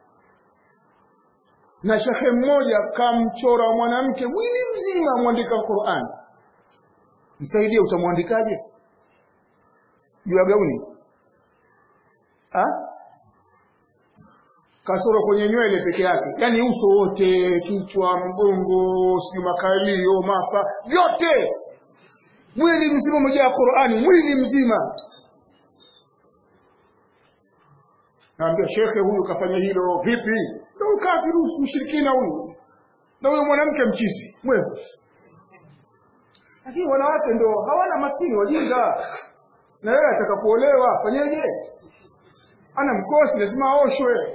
na shekhe mmoja kamchora mwanamke mwili mzima mwandika Qur'an msaidie utamwandikaje juu ya gauni ha kasoro kwenye nywele peke yake yani uso wote kichwa mgongo sijui makalio mapa vyote mwili mzima umejaa Qur'ani mwili mzima naambia shekhe huyu kafanya hilo vipi ndio kafiru mshirikina huyu na huyo mwanamke mchizi mwevu lakini wanawake ndio hawana maskini wajinga na yeye atakapoolewa fanyeje ana mkosi lazima aoshwe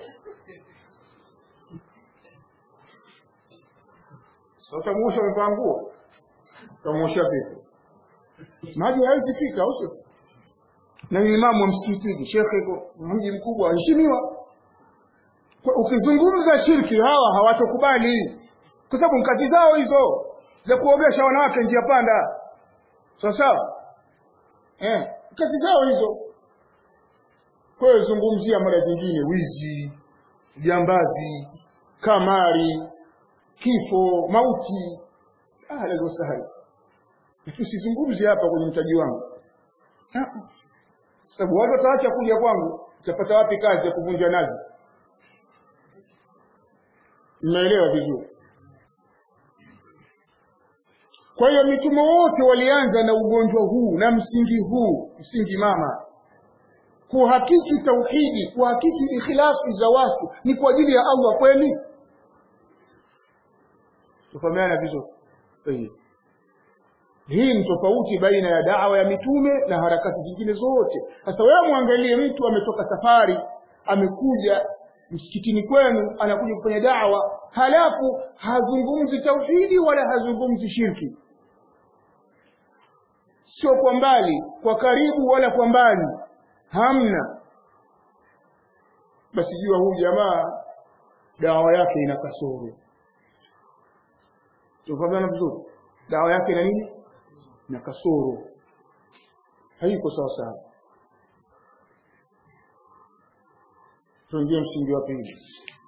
sasa utamuosha umevaa nguo utamuosha vipi maji hawezi fika au sio na ni imamu wa msikitini shekhe iko mji mkubwa heshimiwa ukizungumza shirki hawa hawatokubali kwa sababu kazi zao hizo za kuogesha wanawake njia panda sawa sawa eh kazi zao hizo kwa hiyo zungumzia mara zingine wizi jambazi kamari kifo mauti ahlan wa sahlan tusizungumze hapa kwenye mtaji wangu sababu watu wataacha kuja kwangu utapata wapi kazi ya kuvunja nazi mnaelewa vizuri kwa hiyo mitume wote walianza na ugonjwa huu na msingi huu msingi mama kuhakiki tauhidi kuhakiki ikhlasi za watu ni kwa ajili ya Allah kweli tufahamiana vizuri sahihi hii ni tofauti baina ya dawa ya mitume na harakati zingine zote sasa wewe muangalie mtu ametoka safari amekuja msikitini kwenu anakuja kufanya dawa halafu hazungumzi tauhidi wala hazungumzi shirki sio kwa mbali kwa karibu wala kwa mbali hamna basi jua huyu jamaa dawa yake ina kasoro tufahamana vizuri dawa yake ina nini na kasoro haiko sawa sawa tuingie msingi wa pili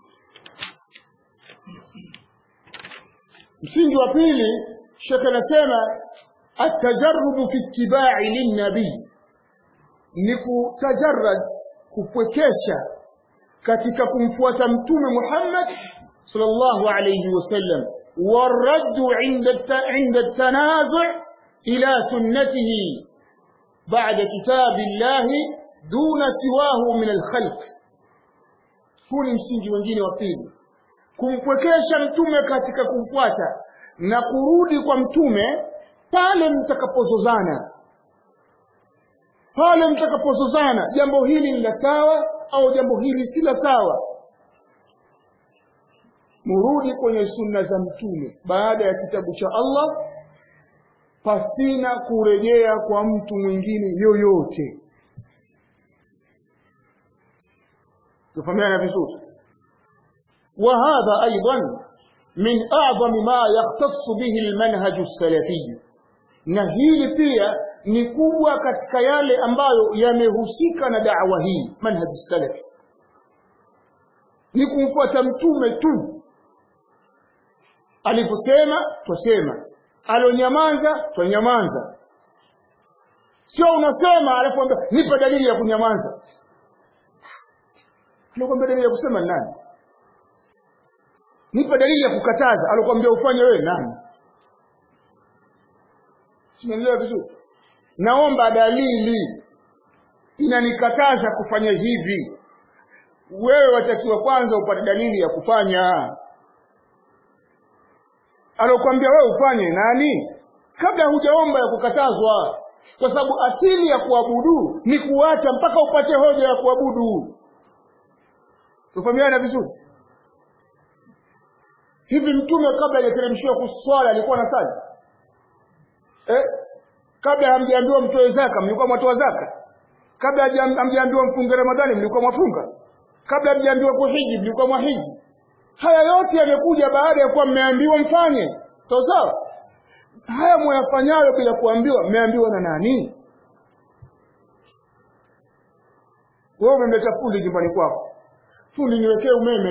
msingi wa pili shekhe anasema atajarubu fi ittibai linnabii ni kutajarrad kupwekesha katika kumfuata mtume Muhammad sallallahu alayhi wasallam waraddu inda inda tanazu' ila sunnatihi ba'da kitabillahi duna siwahu min alkhalq huu ni msingi wengine wa pili kumpwekesha mtume katika kumfuata na kurudi kwa mtume pale mtakapozozana pale mtakapozozana jambo hili ni la sawa au jambo hili si la sawa murudi kwenye sunna za mtume baada ya kitabu cha Allah pasina kurejea kwa mtu mwingine yoyote tufahamiana vizuri وهذا أيضا من أعظم ما يختص به المنهج السلفي na hili pia ni kubwa katika yale ambayo yamehusika na da'wa hii manhaj salafi ni kumfuata mtume tu aliposema twasema alonyamaza twanyamaza sio unasema alafu ambia nipe dalili ya kunyamaza alokuambia dalili ya kusema nani nipe dalili ya kukataza alokuambia ufanye wewe nani Simeelewa vizuri? Naomba dalili inanikataza kufanya hivi. Wewe watakiwa kwanza upate dalili ya kufanya. Alokuambia wewe ufanye nani? Kabla hujaomba ya kukatazwa. Kwa sababu asili ya kuabudu ni kuacha mpaka upate hoja ya kuabudu. Tufahamiana vizuri? Hivi mtume kabla hajateremshiwa kuswala alikuwa na sali? eh? kabla hamjaambiwa mtoe zaka mlikuwa mwatoa zaka kabla hamjaambiwa mfunge ramadhani mlikuwa mwafunga kabla hamjaambiwa kuhiji mlikuwa mwahiji haya yote yamekuja baada ya kuwa mmeambiwa mfanye sawa sawa haya mwayafanyayo bila kuambiwa mmeambiwa na nani wewe umemleta fundi nyumbani kwako fundi niwekee umeme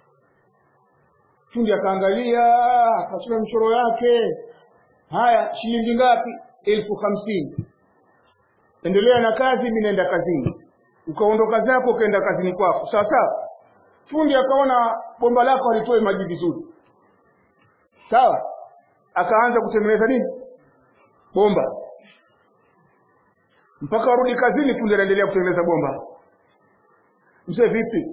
fundi akaangalia akachora mchoro yake haya shilingi ngapi elfu hamsini endelea na kazi mimi naenda kazini ukaondoka zako ukaenda kazini kwako sawa sawa fundi akaona bomba lako halitoe maji vizuri sawa akaanza kutengeneza nini bomba mpaka warudi kazini fundi anaendelea kutengeneza bomba mzee vipi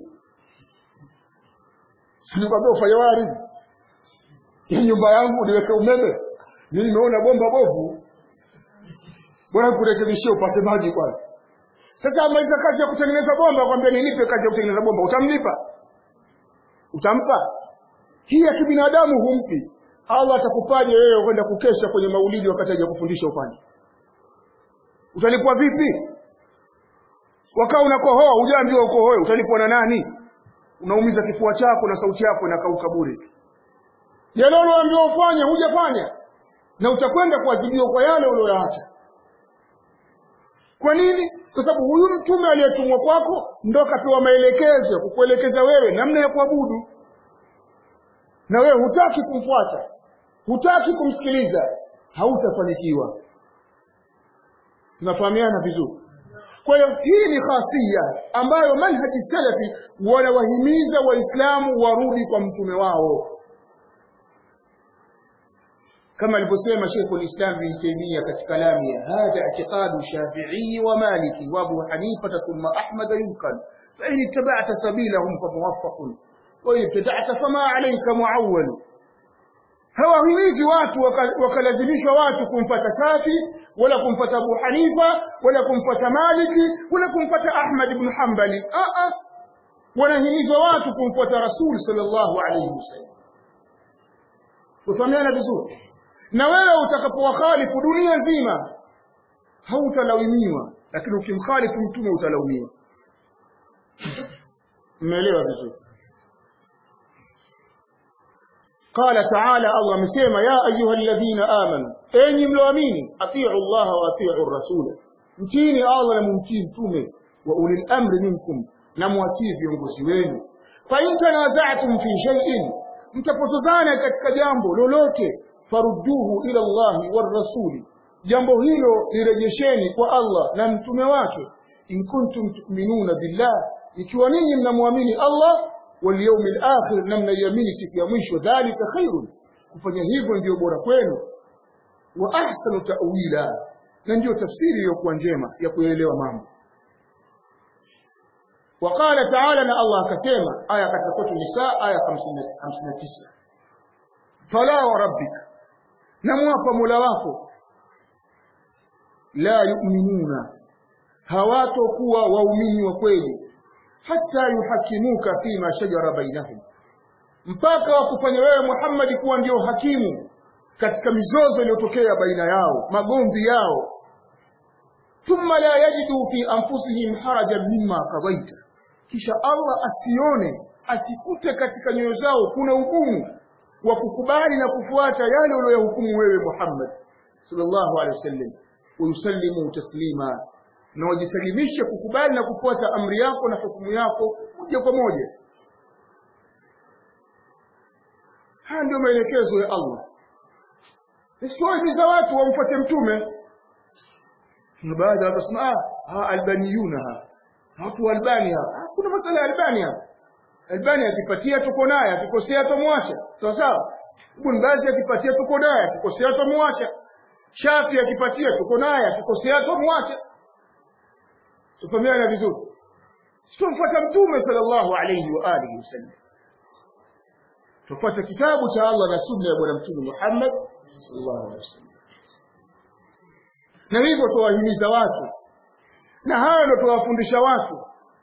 sinikwambia ufanye wari ya nyumba yangu niweke umeme mimi nimeona bomba bovu bora kurekebishia upate maji kwanza sasa amaliza kazi ya kutengeneza bomba kwambia ninipe kazi ya kutengeneza bomba utamlipa utampa hii ya kibinadamu humpi Allah atakupaje wewe kwenda kukesha kwenye maulidi wakati haja kufundisha ufanye utalipwa vipi wakaa unakohoa hujaambiwa ukohoe utalipwa na nani unaumiza kifua chako na sauti yako inakauka bure yale ulioambiwa ufanye hujafanya na utakwenda kuadhibiwa kwa yale ulioyaacha kwa nini kwa sababu huyu mtume aliyetumwa kwako ndo kapewa maelekezo ya kukuelekeza wewe namna ya kuabudu na wewe hutaki kumfuata hutaki kumsikiliza hautafanikiwa tunafahamiana vizuri kwa hiyo hii ni khasia ambayo manhaji salafi wanawahimiza waislamu warudi kwa mtume wao kama alivyosema Sheikh al-Islam bin Taymiyyah katika lamia hadha i'tiqadu Shafi'i wa Maliki wa Abu Hanifa thumma Ahmad yumkan fa in ittaba'ta sabilahum fa muwaffaqun wa in ibtada'ta fama 'alayka mu'awwal hawahimizi watu wakalazimishwa watu kumfata Shafi wala kumfata Abu Hanifa wala kumfata Maliki wala kumfata Ahmad ibn Hanbali a a wanahimizwa watu kumfuata Rasul sallallahu alayhi wasallam Ufahamiana vizuri na wewe utakapowakhalifu dunia nzima hautalaumiwa lakini ukimkhalifu mtume utalaumiwa mmeelewa vizuri قال تعالى الله مسيما يا أيها الذين آمنوا أني ملوامين أطيعوا الله وأطيعوا الرسول متيني الله لممتين تومي وأولي الأمر منكم نمواتيه viongozi wenu فإن تنازعتم في شيء mtapotozana katika jambo lolote farudduhu ila Allahi war rasuli jambo hilo lirejesheni kwa Allah na mtume wake in kuntum tu'minuna billah ikiwa ninyi mnamwamini Allah wal yawmil akhir na mnaiamini siku ya mwisho dhalika khairun kufanya hivyo ndio bora kwenu wa ahsanu ta'wila na ndio tafsiri iliyokuwa njema ya kuelewa mambo وقال تعالى ان الله كسما آية katika sura Nisa aya 59 fala wa rabbika namwapa Mola wako la yu'minuna hawatokuwa waumini wa kweli hata yuhakimuka fima shajara bainahum mpaka wakufanya wewe Muhammad kuwa ndio hakimu katika mizozo iliyotokea baina yao magomvi yao thumma la yajidu fi anfusihim harajan mimma qadaita kisha Allah asione asikute katika nyoyo zao kuna ugumu wa kukubali na kufuata yale uliyohukumu wewe Muhammad sallallahu alaihi wasallam uyusallimu taslima na wajisalimishe kukubali na kufuata amri yako na hukumu yako moja kwa moja haya ndio maelekezo ya Allah Isiwahimiza watu wamfuate mtume na baadhi watasema ah albaniyuna watu wa Albania kuna masala ya Albania Albania akipatia tuko naye akikosea tumwacha sawa sawa Ibn Baz akipatia tuko naye akikosea tumwacha Shafi akipatia tuko naye akikosea tumwacha tufahamiana vizuri tumfuata mtume sallallahu alayhi wa alihi wasallam tufuate kitabu cha Allah na sunna ya bwana mtume Muhammad sallallahu alaihi wasallam na hivyo tuwahimiza watu na hayo ndio tuwafundisha watu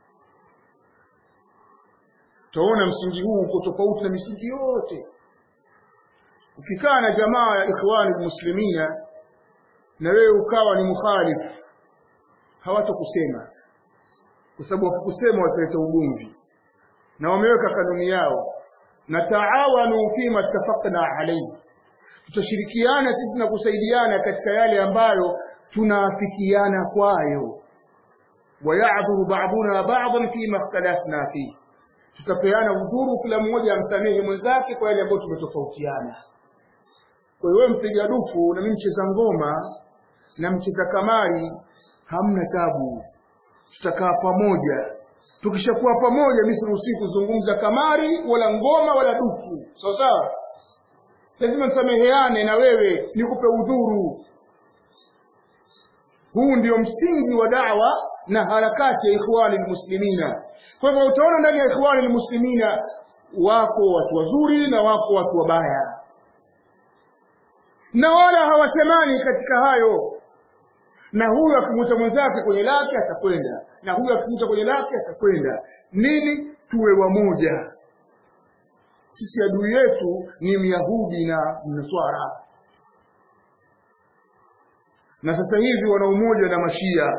tuona msingi huu uko tofauti na misingi yote ukikaa na jamaa ya ikhwani muslimina na wewe ukawa ni mukhalif hawatokusema kwa sababu wakikusema wataleta ugomvi na wameweka kanuni yao na taawanu fima tafaqna alayhi tutashirikiana sisi na kusaidiana katika yale ambayo tunaafikiana kwayo wayadhuru ba'duna ba'dhan fima ikhtalafna fi tutapeana udhuru kila mmoja amsamehe mwenzake kwa yale ambayo tumetofautiana kwa hiyo mpiga dufu na mimi mcheza ngoma na mcheza kamari hamna tabu tutakaa pamoja tukishakuwa pamoja mimi siruhusi kuzungumza kamari wala ngoma wala dufu sawa sawa lazima msameheane na wewe nikupe udhuru huu ndio msingi wa da'wa na harakati ya ikhwani muslimina kwa hivyo utaona ndani ya ikhwani muslimina wako watu wazuri na wako watu wabaya na wala hawasemani katika hayo na huyu akimuta mwenzake kwenye lake atakwenda na huyu akimuta kwenye lake atakwenda nini tuwe wamoja sisi adui yetu ni myahudi na mnaswara na sasa hivi wana umoja na mashia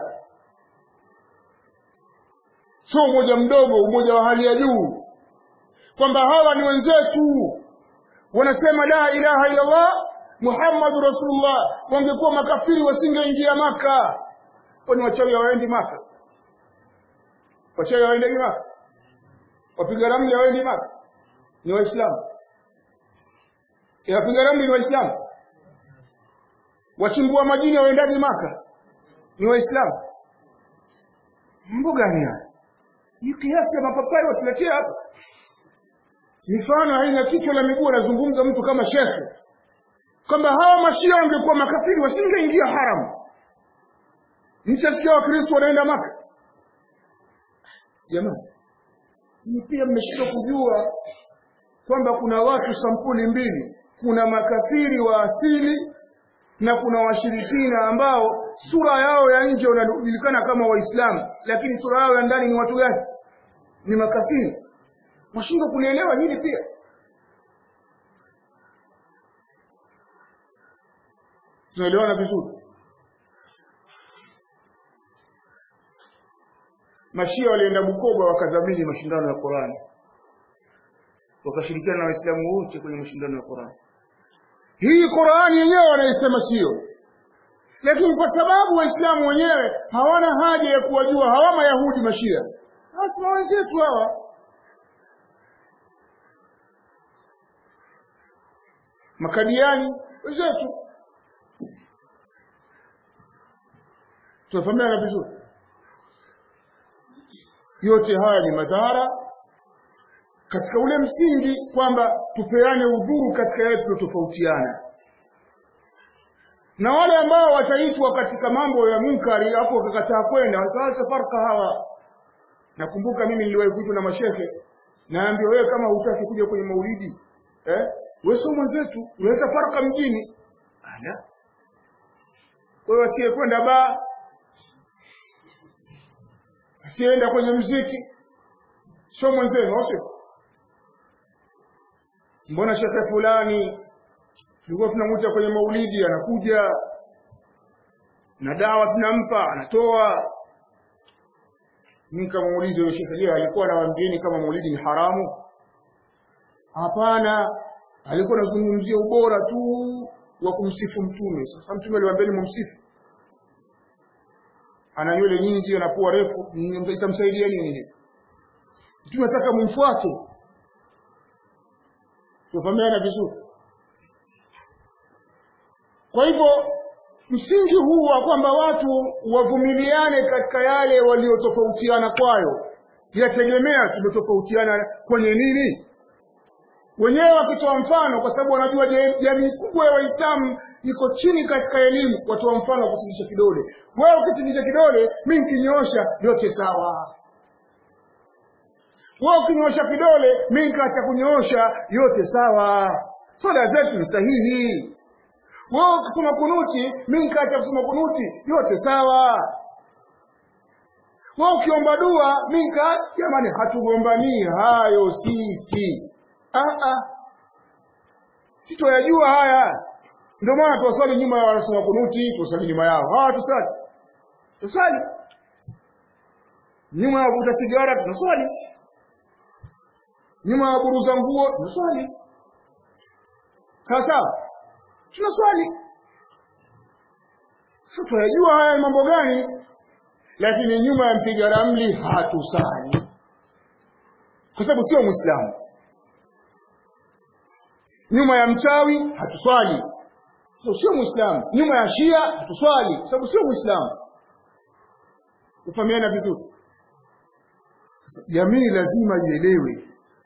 sio umoja mdogo umoja wa hali ya juu kwamba hawa ni wenzetu wanasema la ilaha illa Allah Muhammadu Rasulullah wangekuwa makafiri wasingeingia maka kwani wachawi hawaendi maka wachawi hawaendagi maka wapiga ramli hawaendi maka ni waislamu wapiga ramli ni waislamu wachimbua majini hawaendagi maka ni waislamu mambo gani haya hii kiasi ya mapapai watuletea hapa mifano haina kichwa la miguu anazungumza mtu kama shekhe kwamba hawa mashia wangekuwa makafiri wasingeingia haramu mchasikia wakristo wanaenda maka jamani ni pia mmeshindwa kujua kwamba kuna watu sampuli mbili kuna makafiri wa asili na kuna washirikina ambao sura yao ya nje wanajulikana kama waislamu lakini sura yao ya ndani ni watu gani ni makafiri mwashindwa kulielewa hili pia tunaelewana vizuri mashia walienda bukoba wakadhamini mashindano ya qurani wakashirikiana na waislamu wote kwenye mashindano ya qurani hii qurani yenyewe wanaisema sio lakini kwa sababu waislamu wenyewe hawana haja ya kuwajua hawa mayahudi mashia basi na wenzetu hawa makadiani wenzetu tunafahamiana vizuri yote haya ni madhara katika ule msingi kwamba tupeane udhuru katika yale tunayotofautiana na wale ambao wataitwa katika mambo ya munkari hapo wakakataa kwenda wataacha farka hawa nakumbuka mimi niliwahi kuitwa na mashehe naambia wewe kama hutaki kuja kwenye maulidi eh wewe sio mwenzetu unaweza farka mjini ala wewe asiyekwenda baa asiyeenda kwenye mziki sio mwenzenu au sio mbona shekhe fulani tulikuwa tunamuita kwenye maulidi anakuja na dawa tunampa anatoa nikamuuliza yule shekhe je alikuwa anawaambieni kama maulidi ni haramu hapana alikuwa anazungumzia ubora tu wa kumsifu mtume sasa mtume aliwaambieni mumsifu ana nywele nyingi ana pua refu itamsaidia nini mtume nataka mumfuate tufahamiana vizuri kwa hivyo msingi huu wa kwamba watu wavumiliane katika yale waliotofautiana kwayo yategemea tumetofautiana kwenye nini wenyewe wakitoa mfano kwa sababu wanajua jamii kubwa ya waislamu iko chini katika elimu watoa mfano wa kutingisha kidole wewe ukitingisha kidole mi nkinyoosha yote sawa wewe ukinyoosha kidole mi nikaacha kunyoosha yote sawa soda zetu ni sahihi wewe ukisoma kunuti mi nikaacha kusoma kunuti yote sawa wewe ukiomba dua mi nika jamani hatugombanii hayo sisi ah ah sitoyajua haya ndio maana tuwaswali nyuma ya wanasoma kunuti tuwaswali nyuma yao hawa tusali tusali nyuma ya wavuta sigara tunaswali nyuma ya waburuza nguo tunaswali sawa sawa tunaswali sasa tunayajua haya mambo gani lakini nyuma ya mpiga ramli hatusali kwa sababu sio mwislamu nyuma ya mchawi hatuswali so, sio mwislamu nyuma ya shia hatuswali kwa sababu sio mwislamu kufahamiana vizuri jamii lazima ielewe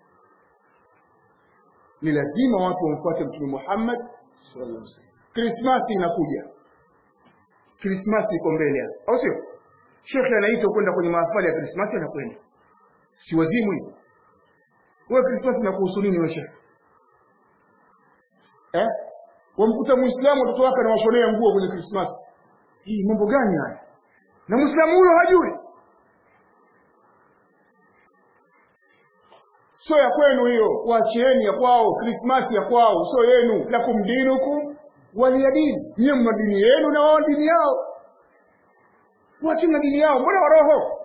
ni lazima watu wamfuate mtume Muhammad sallallahu alaihi wasallam krismasi inakuja krismasi iko mbele hapa au sio shekhe anaitwa kwenda kwenye mahafali ya krismasi anakwenda si wazimu hiyo wewe krismasi inakuhusu nini wewe shekhe eh wamkuta muislamu watoto wake anawashonea nguo kwenye krismasi hii mambo gani haya na muislamu huyo hajui sio ya kwenu hiyo wachieni ya kwao krismasi ya kwao sio yenu lakum dinukum waliya dini nyie mna dini yenu na wao dini yao wachini na dini yao mbona waroho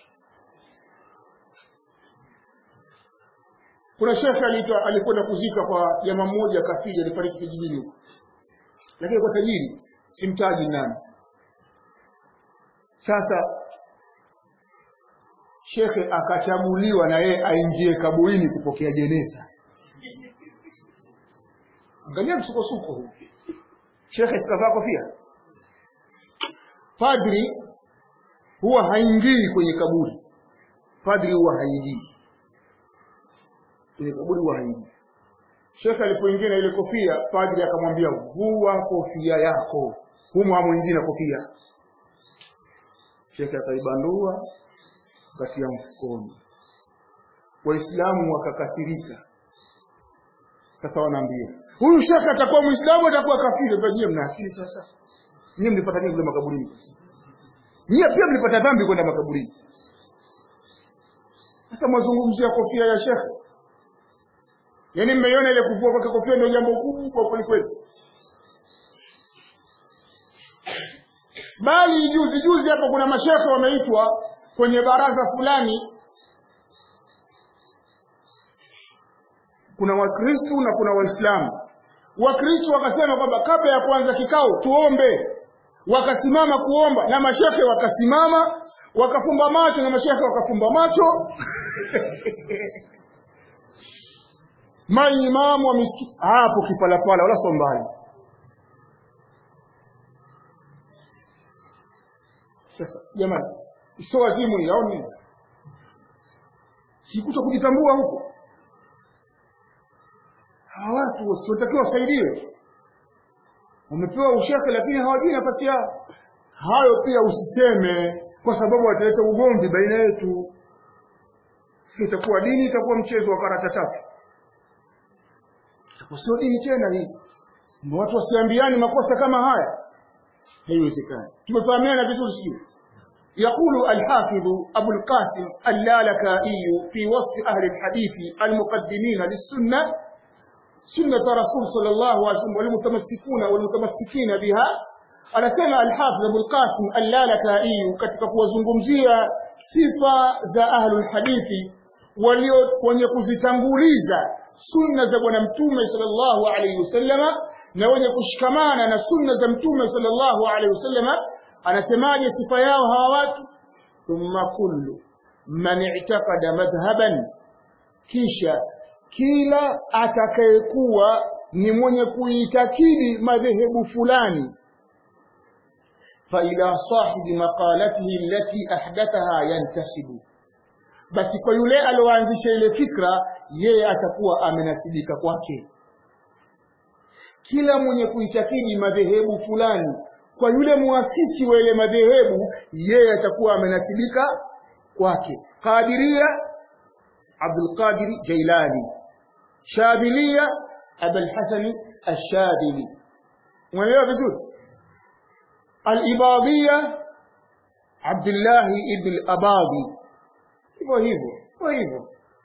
kuna shekhe aliitwa alikwenda kuzika kwa jamaa mmoja kafiri alifariki kijijini huko lakini kwa tajiri simtaji nani sasa shekhe akachaguliwa na yeye aingie kaburini kupokea jeneza angalia msukosuko huu shekhe sikavaa kofia padri huwa haingii kwenye kaburi padri huwa haingii kwenye kaburi huwa haingii shekhe alipoingia na ile kofia padri akamwambia vua kofia yako humo hamwingii na kofia shekhe akaibandua katia mfukoni waislamu wakakasirika sasa wanaambia huyu shekhe atakuwa muislamu atakuwa kafiri nyie mna akili sasa nyie mlipata nini kule makaburini nyie pia mlipata dhambi kwenda makaburini sasa mwazungumzia kofia ya shekhe yaani mmeiona ile kuvua kwake kofia ndio jambo kubwa kwelikweli bali juzi juzi hapa kuna mashekhe wameitwa kwenye baraza fulani kuna wakristu na kuna waislamu wakristu wakasema kwamba kabla ya kuanza kikao tuombe wakasimama kuomba na mashekhe wakasimama wakafumba macho na mashekhe wakafumba macho maimamu wa misikiti hapo kipalapala wala sio mbali sasa jamani sio wazimu ni au nini sikuta kujitambua huko hawa watu wasiotakiwa wasaidiwe wamepewa ushehe lakini hawajui nafasi yao hayo pia usiseme kwa sababu wataleta ugomvi baina yetu si itakuwa dini itakuwa mchezo wa karata tatu itakuwa sio dini tena hii na watu wasiambiani makosa kama haya haiwezekani tumefahamiana vizuri sio يقول الحافظ أبو القاسم اللالكائي في وصف أهل الحديث المقدمين للسنة سنة رسول صلى الله عليه وسلم والمتمسكون والمتمسكين بها anasema alhafidh abulqasim allalakaiyu katika kuwazungumzia sifa za ahlulhadithi walio wenye kuzitanguliza sunna za bwana mtume sallallahu alaihi wasallama na wenye kushikamana na sunna za mtume sallallahu alaihi wasallama anasemaje sifa yao hawa watu thumma kullu man i'taqada madhhaban kisha kila atakayekuwa ni mwenye kuitakidi madhehebu fulani فإلى صاحب مقالته التي أحدثها ينتسب basi kwa yule alioanzisha ile fikra yeye atakuwa amenasibika kwake kila mwenye kuitakidi madhehebu fulani kwa yule muasisi wa ile madhehebu yeye atakuwa amenasibika kwake qadiria abdul qadir jailani shadhilia abul hasani ash-shadhili umeelewa vizuri al-ibadiyya abdullah ibn al-abadi hivyo hivyo hivyo hivyo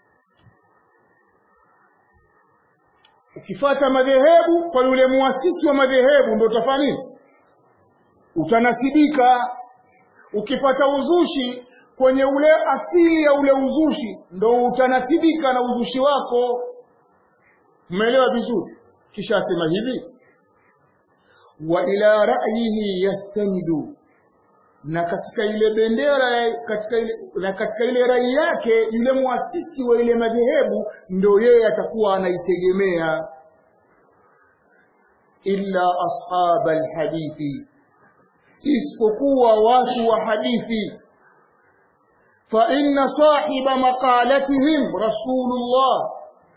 ukifata madhehebu kwa yule muasisi wa madhehebu ndio utafanya nini utanasibika ukifata uzushi kwenye ule asili ya ule uzushi ndo utanasibika na uzushi wako umeelewa vizuri kisha asema hivi wa ila ra'yihi yastamidu na katika ile bendera katika ile, na katika ile rai yake yule muasisi wa ile madhehebu ndio yeye atakuwa anaitegemea illa ashab alhadithi isipokuwa watu wa hadithi fa inna sahiba maqalatihim rasulullah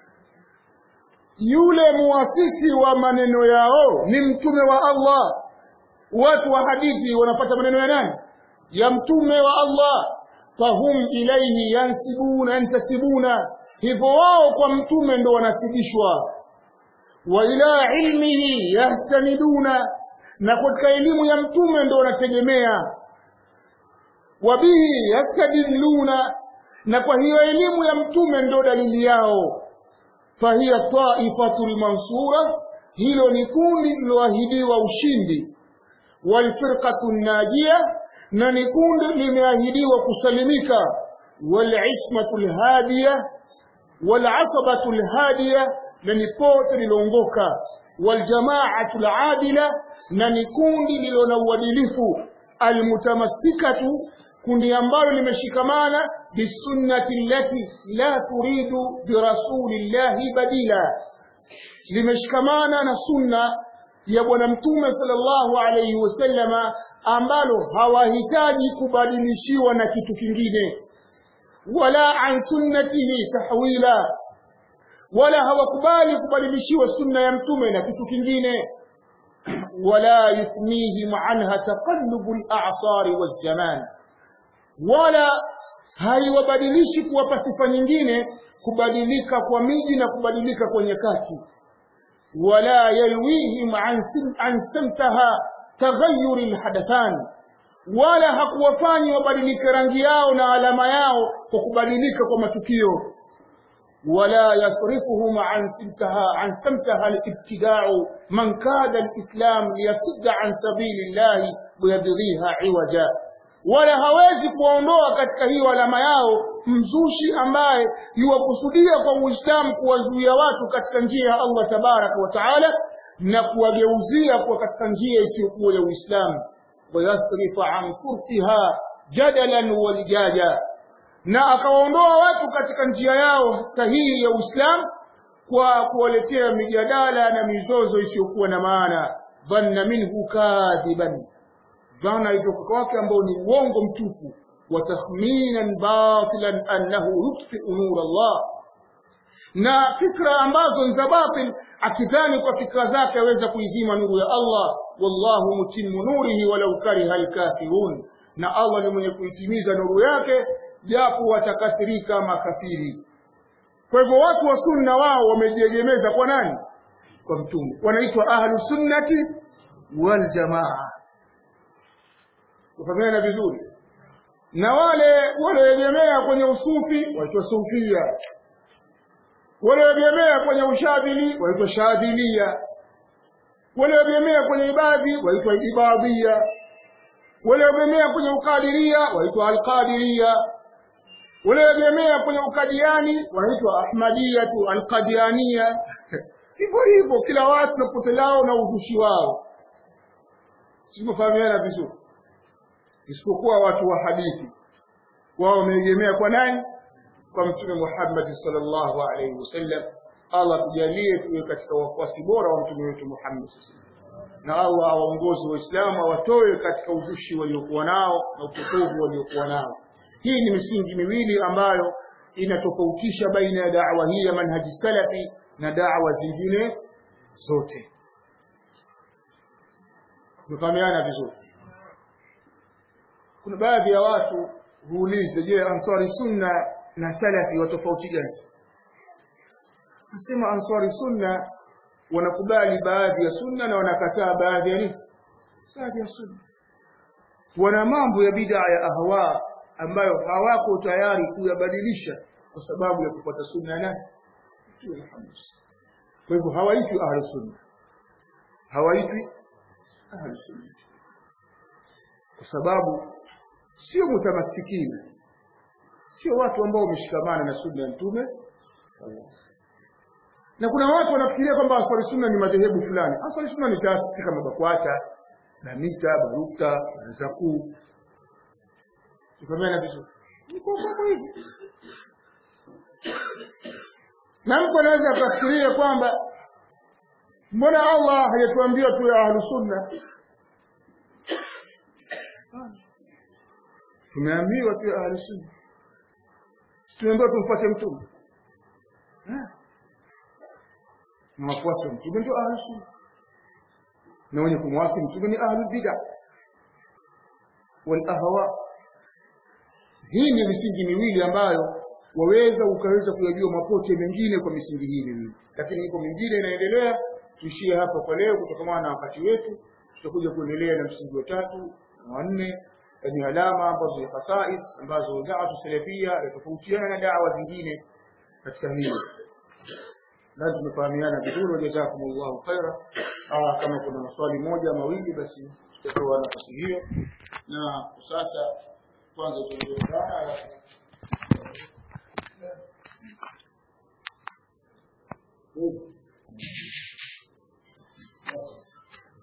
yule muasisi wa maneno yao ni mtume wa Allah watu wa hadithi wanapata maneno ya nani ya mtume wa Allah fahum ilaihi yansibuna yantasibuna hivyo wao kwa mtume ndo wanasibishwa wa ila ilmihi yastaniduna na katika elimu ya mtume ndo wanategemea wabihi yastadilluna na kwa hiyo elimu ya mtume ndo dalili yao fahiya taifatul mansura hilo ni kundi liloahidiwa ushindi walfirqatu najia na ni kundi limeahidiwa kusalimika walismatu lhadiya walasabatu lhadiya na ni pote liloongoka waljamaatu ladila na ni kundi lilo na uadilifu almutamassikatu kundi ambalo limeshikamana bisunnati allati la turidu birasulillahi badila limeshikamana na sunna ya bwana mtume sallallahu alayhi wasallama ambalo hawahitaji kubadilishiwa na kitu kingine wala an sunnatihi tahwila wala hawakubali kubadilishiwa sunna ya mtume na kitu kingine wala yuthmihim anha taqallubu al-a'sar waz-zaman wala haiwabadilishi kuwapa sifa nyingine kubadilika kwa miji na kubadilika kwa nyakati wala yalwihim an an samtaha taghayyur al-hadathan wala hakuwafanyi wabadilike rangi yao na alama yao kwa kubadilika kwa matukio ولا يصرفهم عن سمتها عن سمتها الابتداع من كاد الإسلام ليصد عن سبيل الله ويبغيها عوجا wala hawezi kuondoa katika hiyo alama yao mzushi ambaye yuwakusudia kwa Uislamu kuwazuia watu katika njia ya Allah tabaraka wa taala na kuwageuzia kwa katika njia isiyokuwa ya Uislamu wayasrifa an furtiha jadalan walijaja na akawaondoa watu katika njia yao sahihi ya Uislamu kwa kuwaletea mijadala na mizozo isiyokuwa na maana dhanna minhu kadhiban dhana itoka kwake ambao ni uongo mtupu wa takhminan batilan annahu yutfi'u nur Allah na fikra ambazo ni za batil akidhani kwa fikra zake aweza kuizima nuru ya Allah wallahu mutimmu nurihi walau kariha alkafirun na Allah ni mwenye kuitimiza nuru yake japo watakasirika makafiri kwa hivyo watu wa sunna wao wamejiegemeza kwa nani kwa mtume wanaitwa ahlu sunnati wal jamaa kufahamiana vizuri na wale walioegemea kwenye usufi waitwa sufia walioegemea kwenye ushabili waitwa shadhilia walioegemea kwenye ibadhi waitwa ibadhia walioegemea kwenye ukadiria waitwa alqadiria walioegemea kwenye ukadiani wanaitwa ahmadiyatu alqadiania hivyo hivyo kila watu na pote lao na uzushi wao sipofahamiana vizuri isipokuwa watu wa hadithi wao wameegemea kwa nani kwa mtume Muhammad sallallahu alaihi wasallam Allah tujalie tuwe katika wafuasi bora wa mtume wetu Muhammad na Allah awaongozi waislamu awatoe katika uzushi waliokuwa nao na upotovu waliokuwa nao hii ni misingi miwili ambayo inatofautisha baina ya da'wa hii ya manhaji salafi na da'wa zingine zote tumefahamiana vizuri kuna baadhi ya watu huuliza je ansari sunna na salafi wa tofauti gani nasema ansari sunna wanakubali baadhi ya sunna na wanakataa baadhi ya nini baadhi ya sunna wana mambo ya bid'a ya ahwa ambayo hawako tayari kuyabadilisha kwa sababu ya kupata sunna na kwa hivyo hawaitwi ahlu sunna hawaitwi ahlu sunna kwa sababu sio mutamassikina sio watu ambao wameshikamana na sunna ya mtume na kuna watu wanafikiria kwamba aswali sunna ni madhehebu fulani aswali sunna ni taasisi kama bakwata na mita barukta na zakuu tukamena vizuri ni kwa mambo hivi na mtu anaweza akafikiria kwamba mbona Allah hajatuambia tuwe ahlu sunna tumeambiwa tuwe ahlu sunna tumeambiwa tumfuate mtume na wafuasi wa mtume ndio ahlu sunna na wenye kumwasi mtume ni ahlu bid'a wal ahwa hii ni misingi miwili ambayo waweza ukaweza kuyajua mapote mengine kwa misingi hii miwili lakini iko mingine inaendelea tuishie hapa kwa leo kutokana na wakati wetu tutakuja kuendelea na msingi wa tatu na wa nne ni alama ambazo ni khasais ambazo da'watu salafia inatofautiana na da'wa zingine katika hilo na tumefahamiana vizuri jazakumullahu khaira kama kuna maswali moja mawili basi tutatoa nafasi hiyo na sasa kwanza tuondoka alafu Thank you.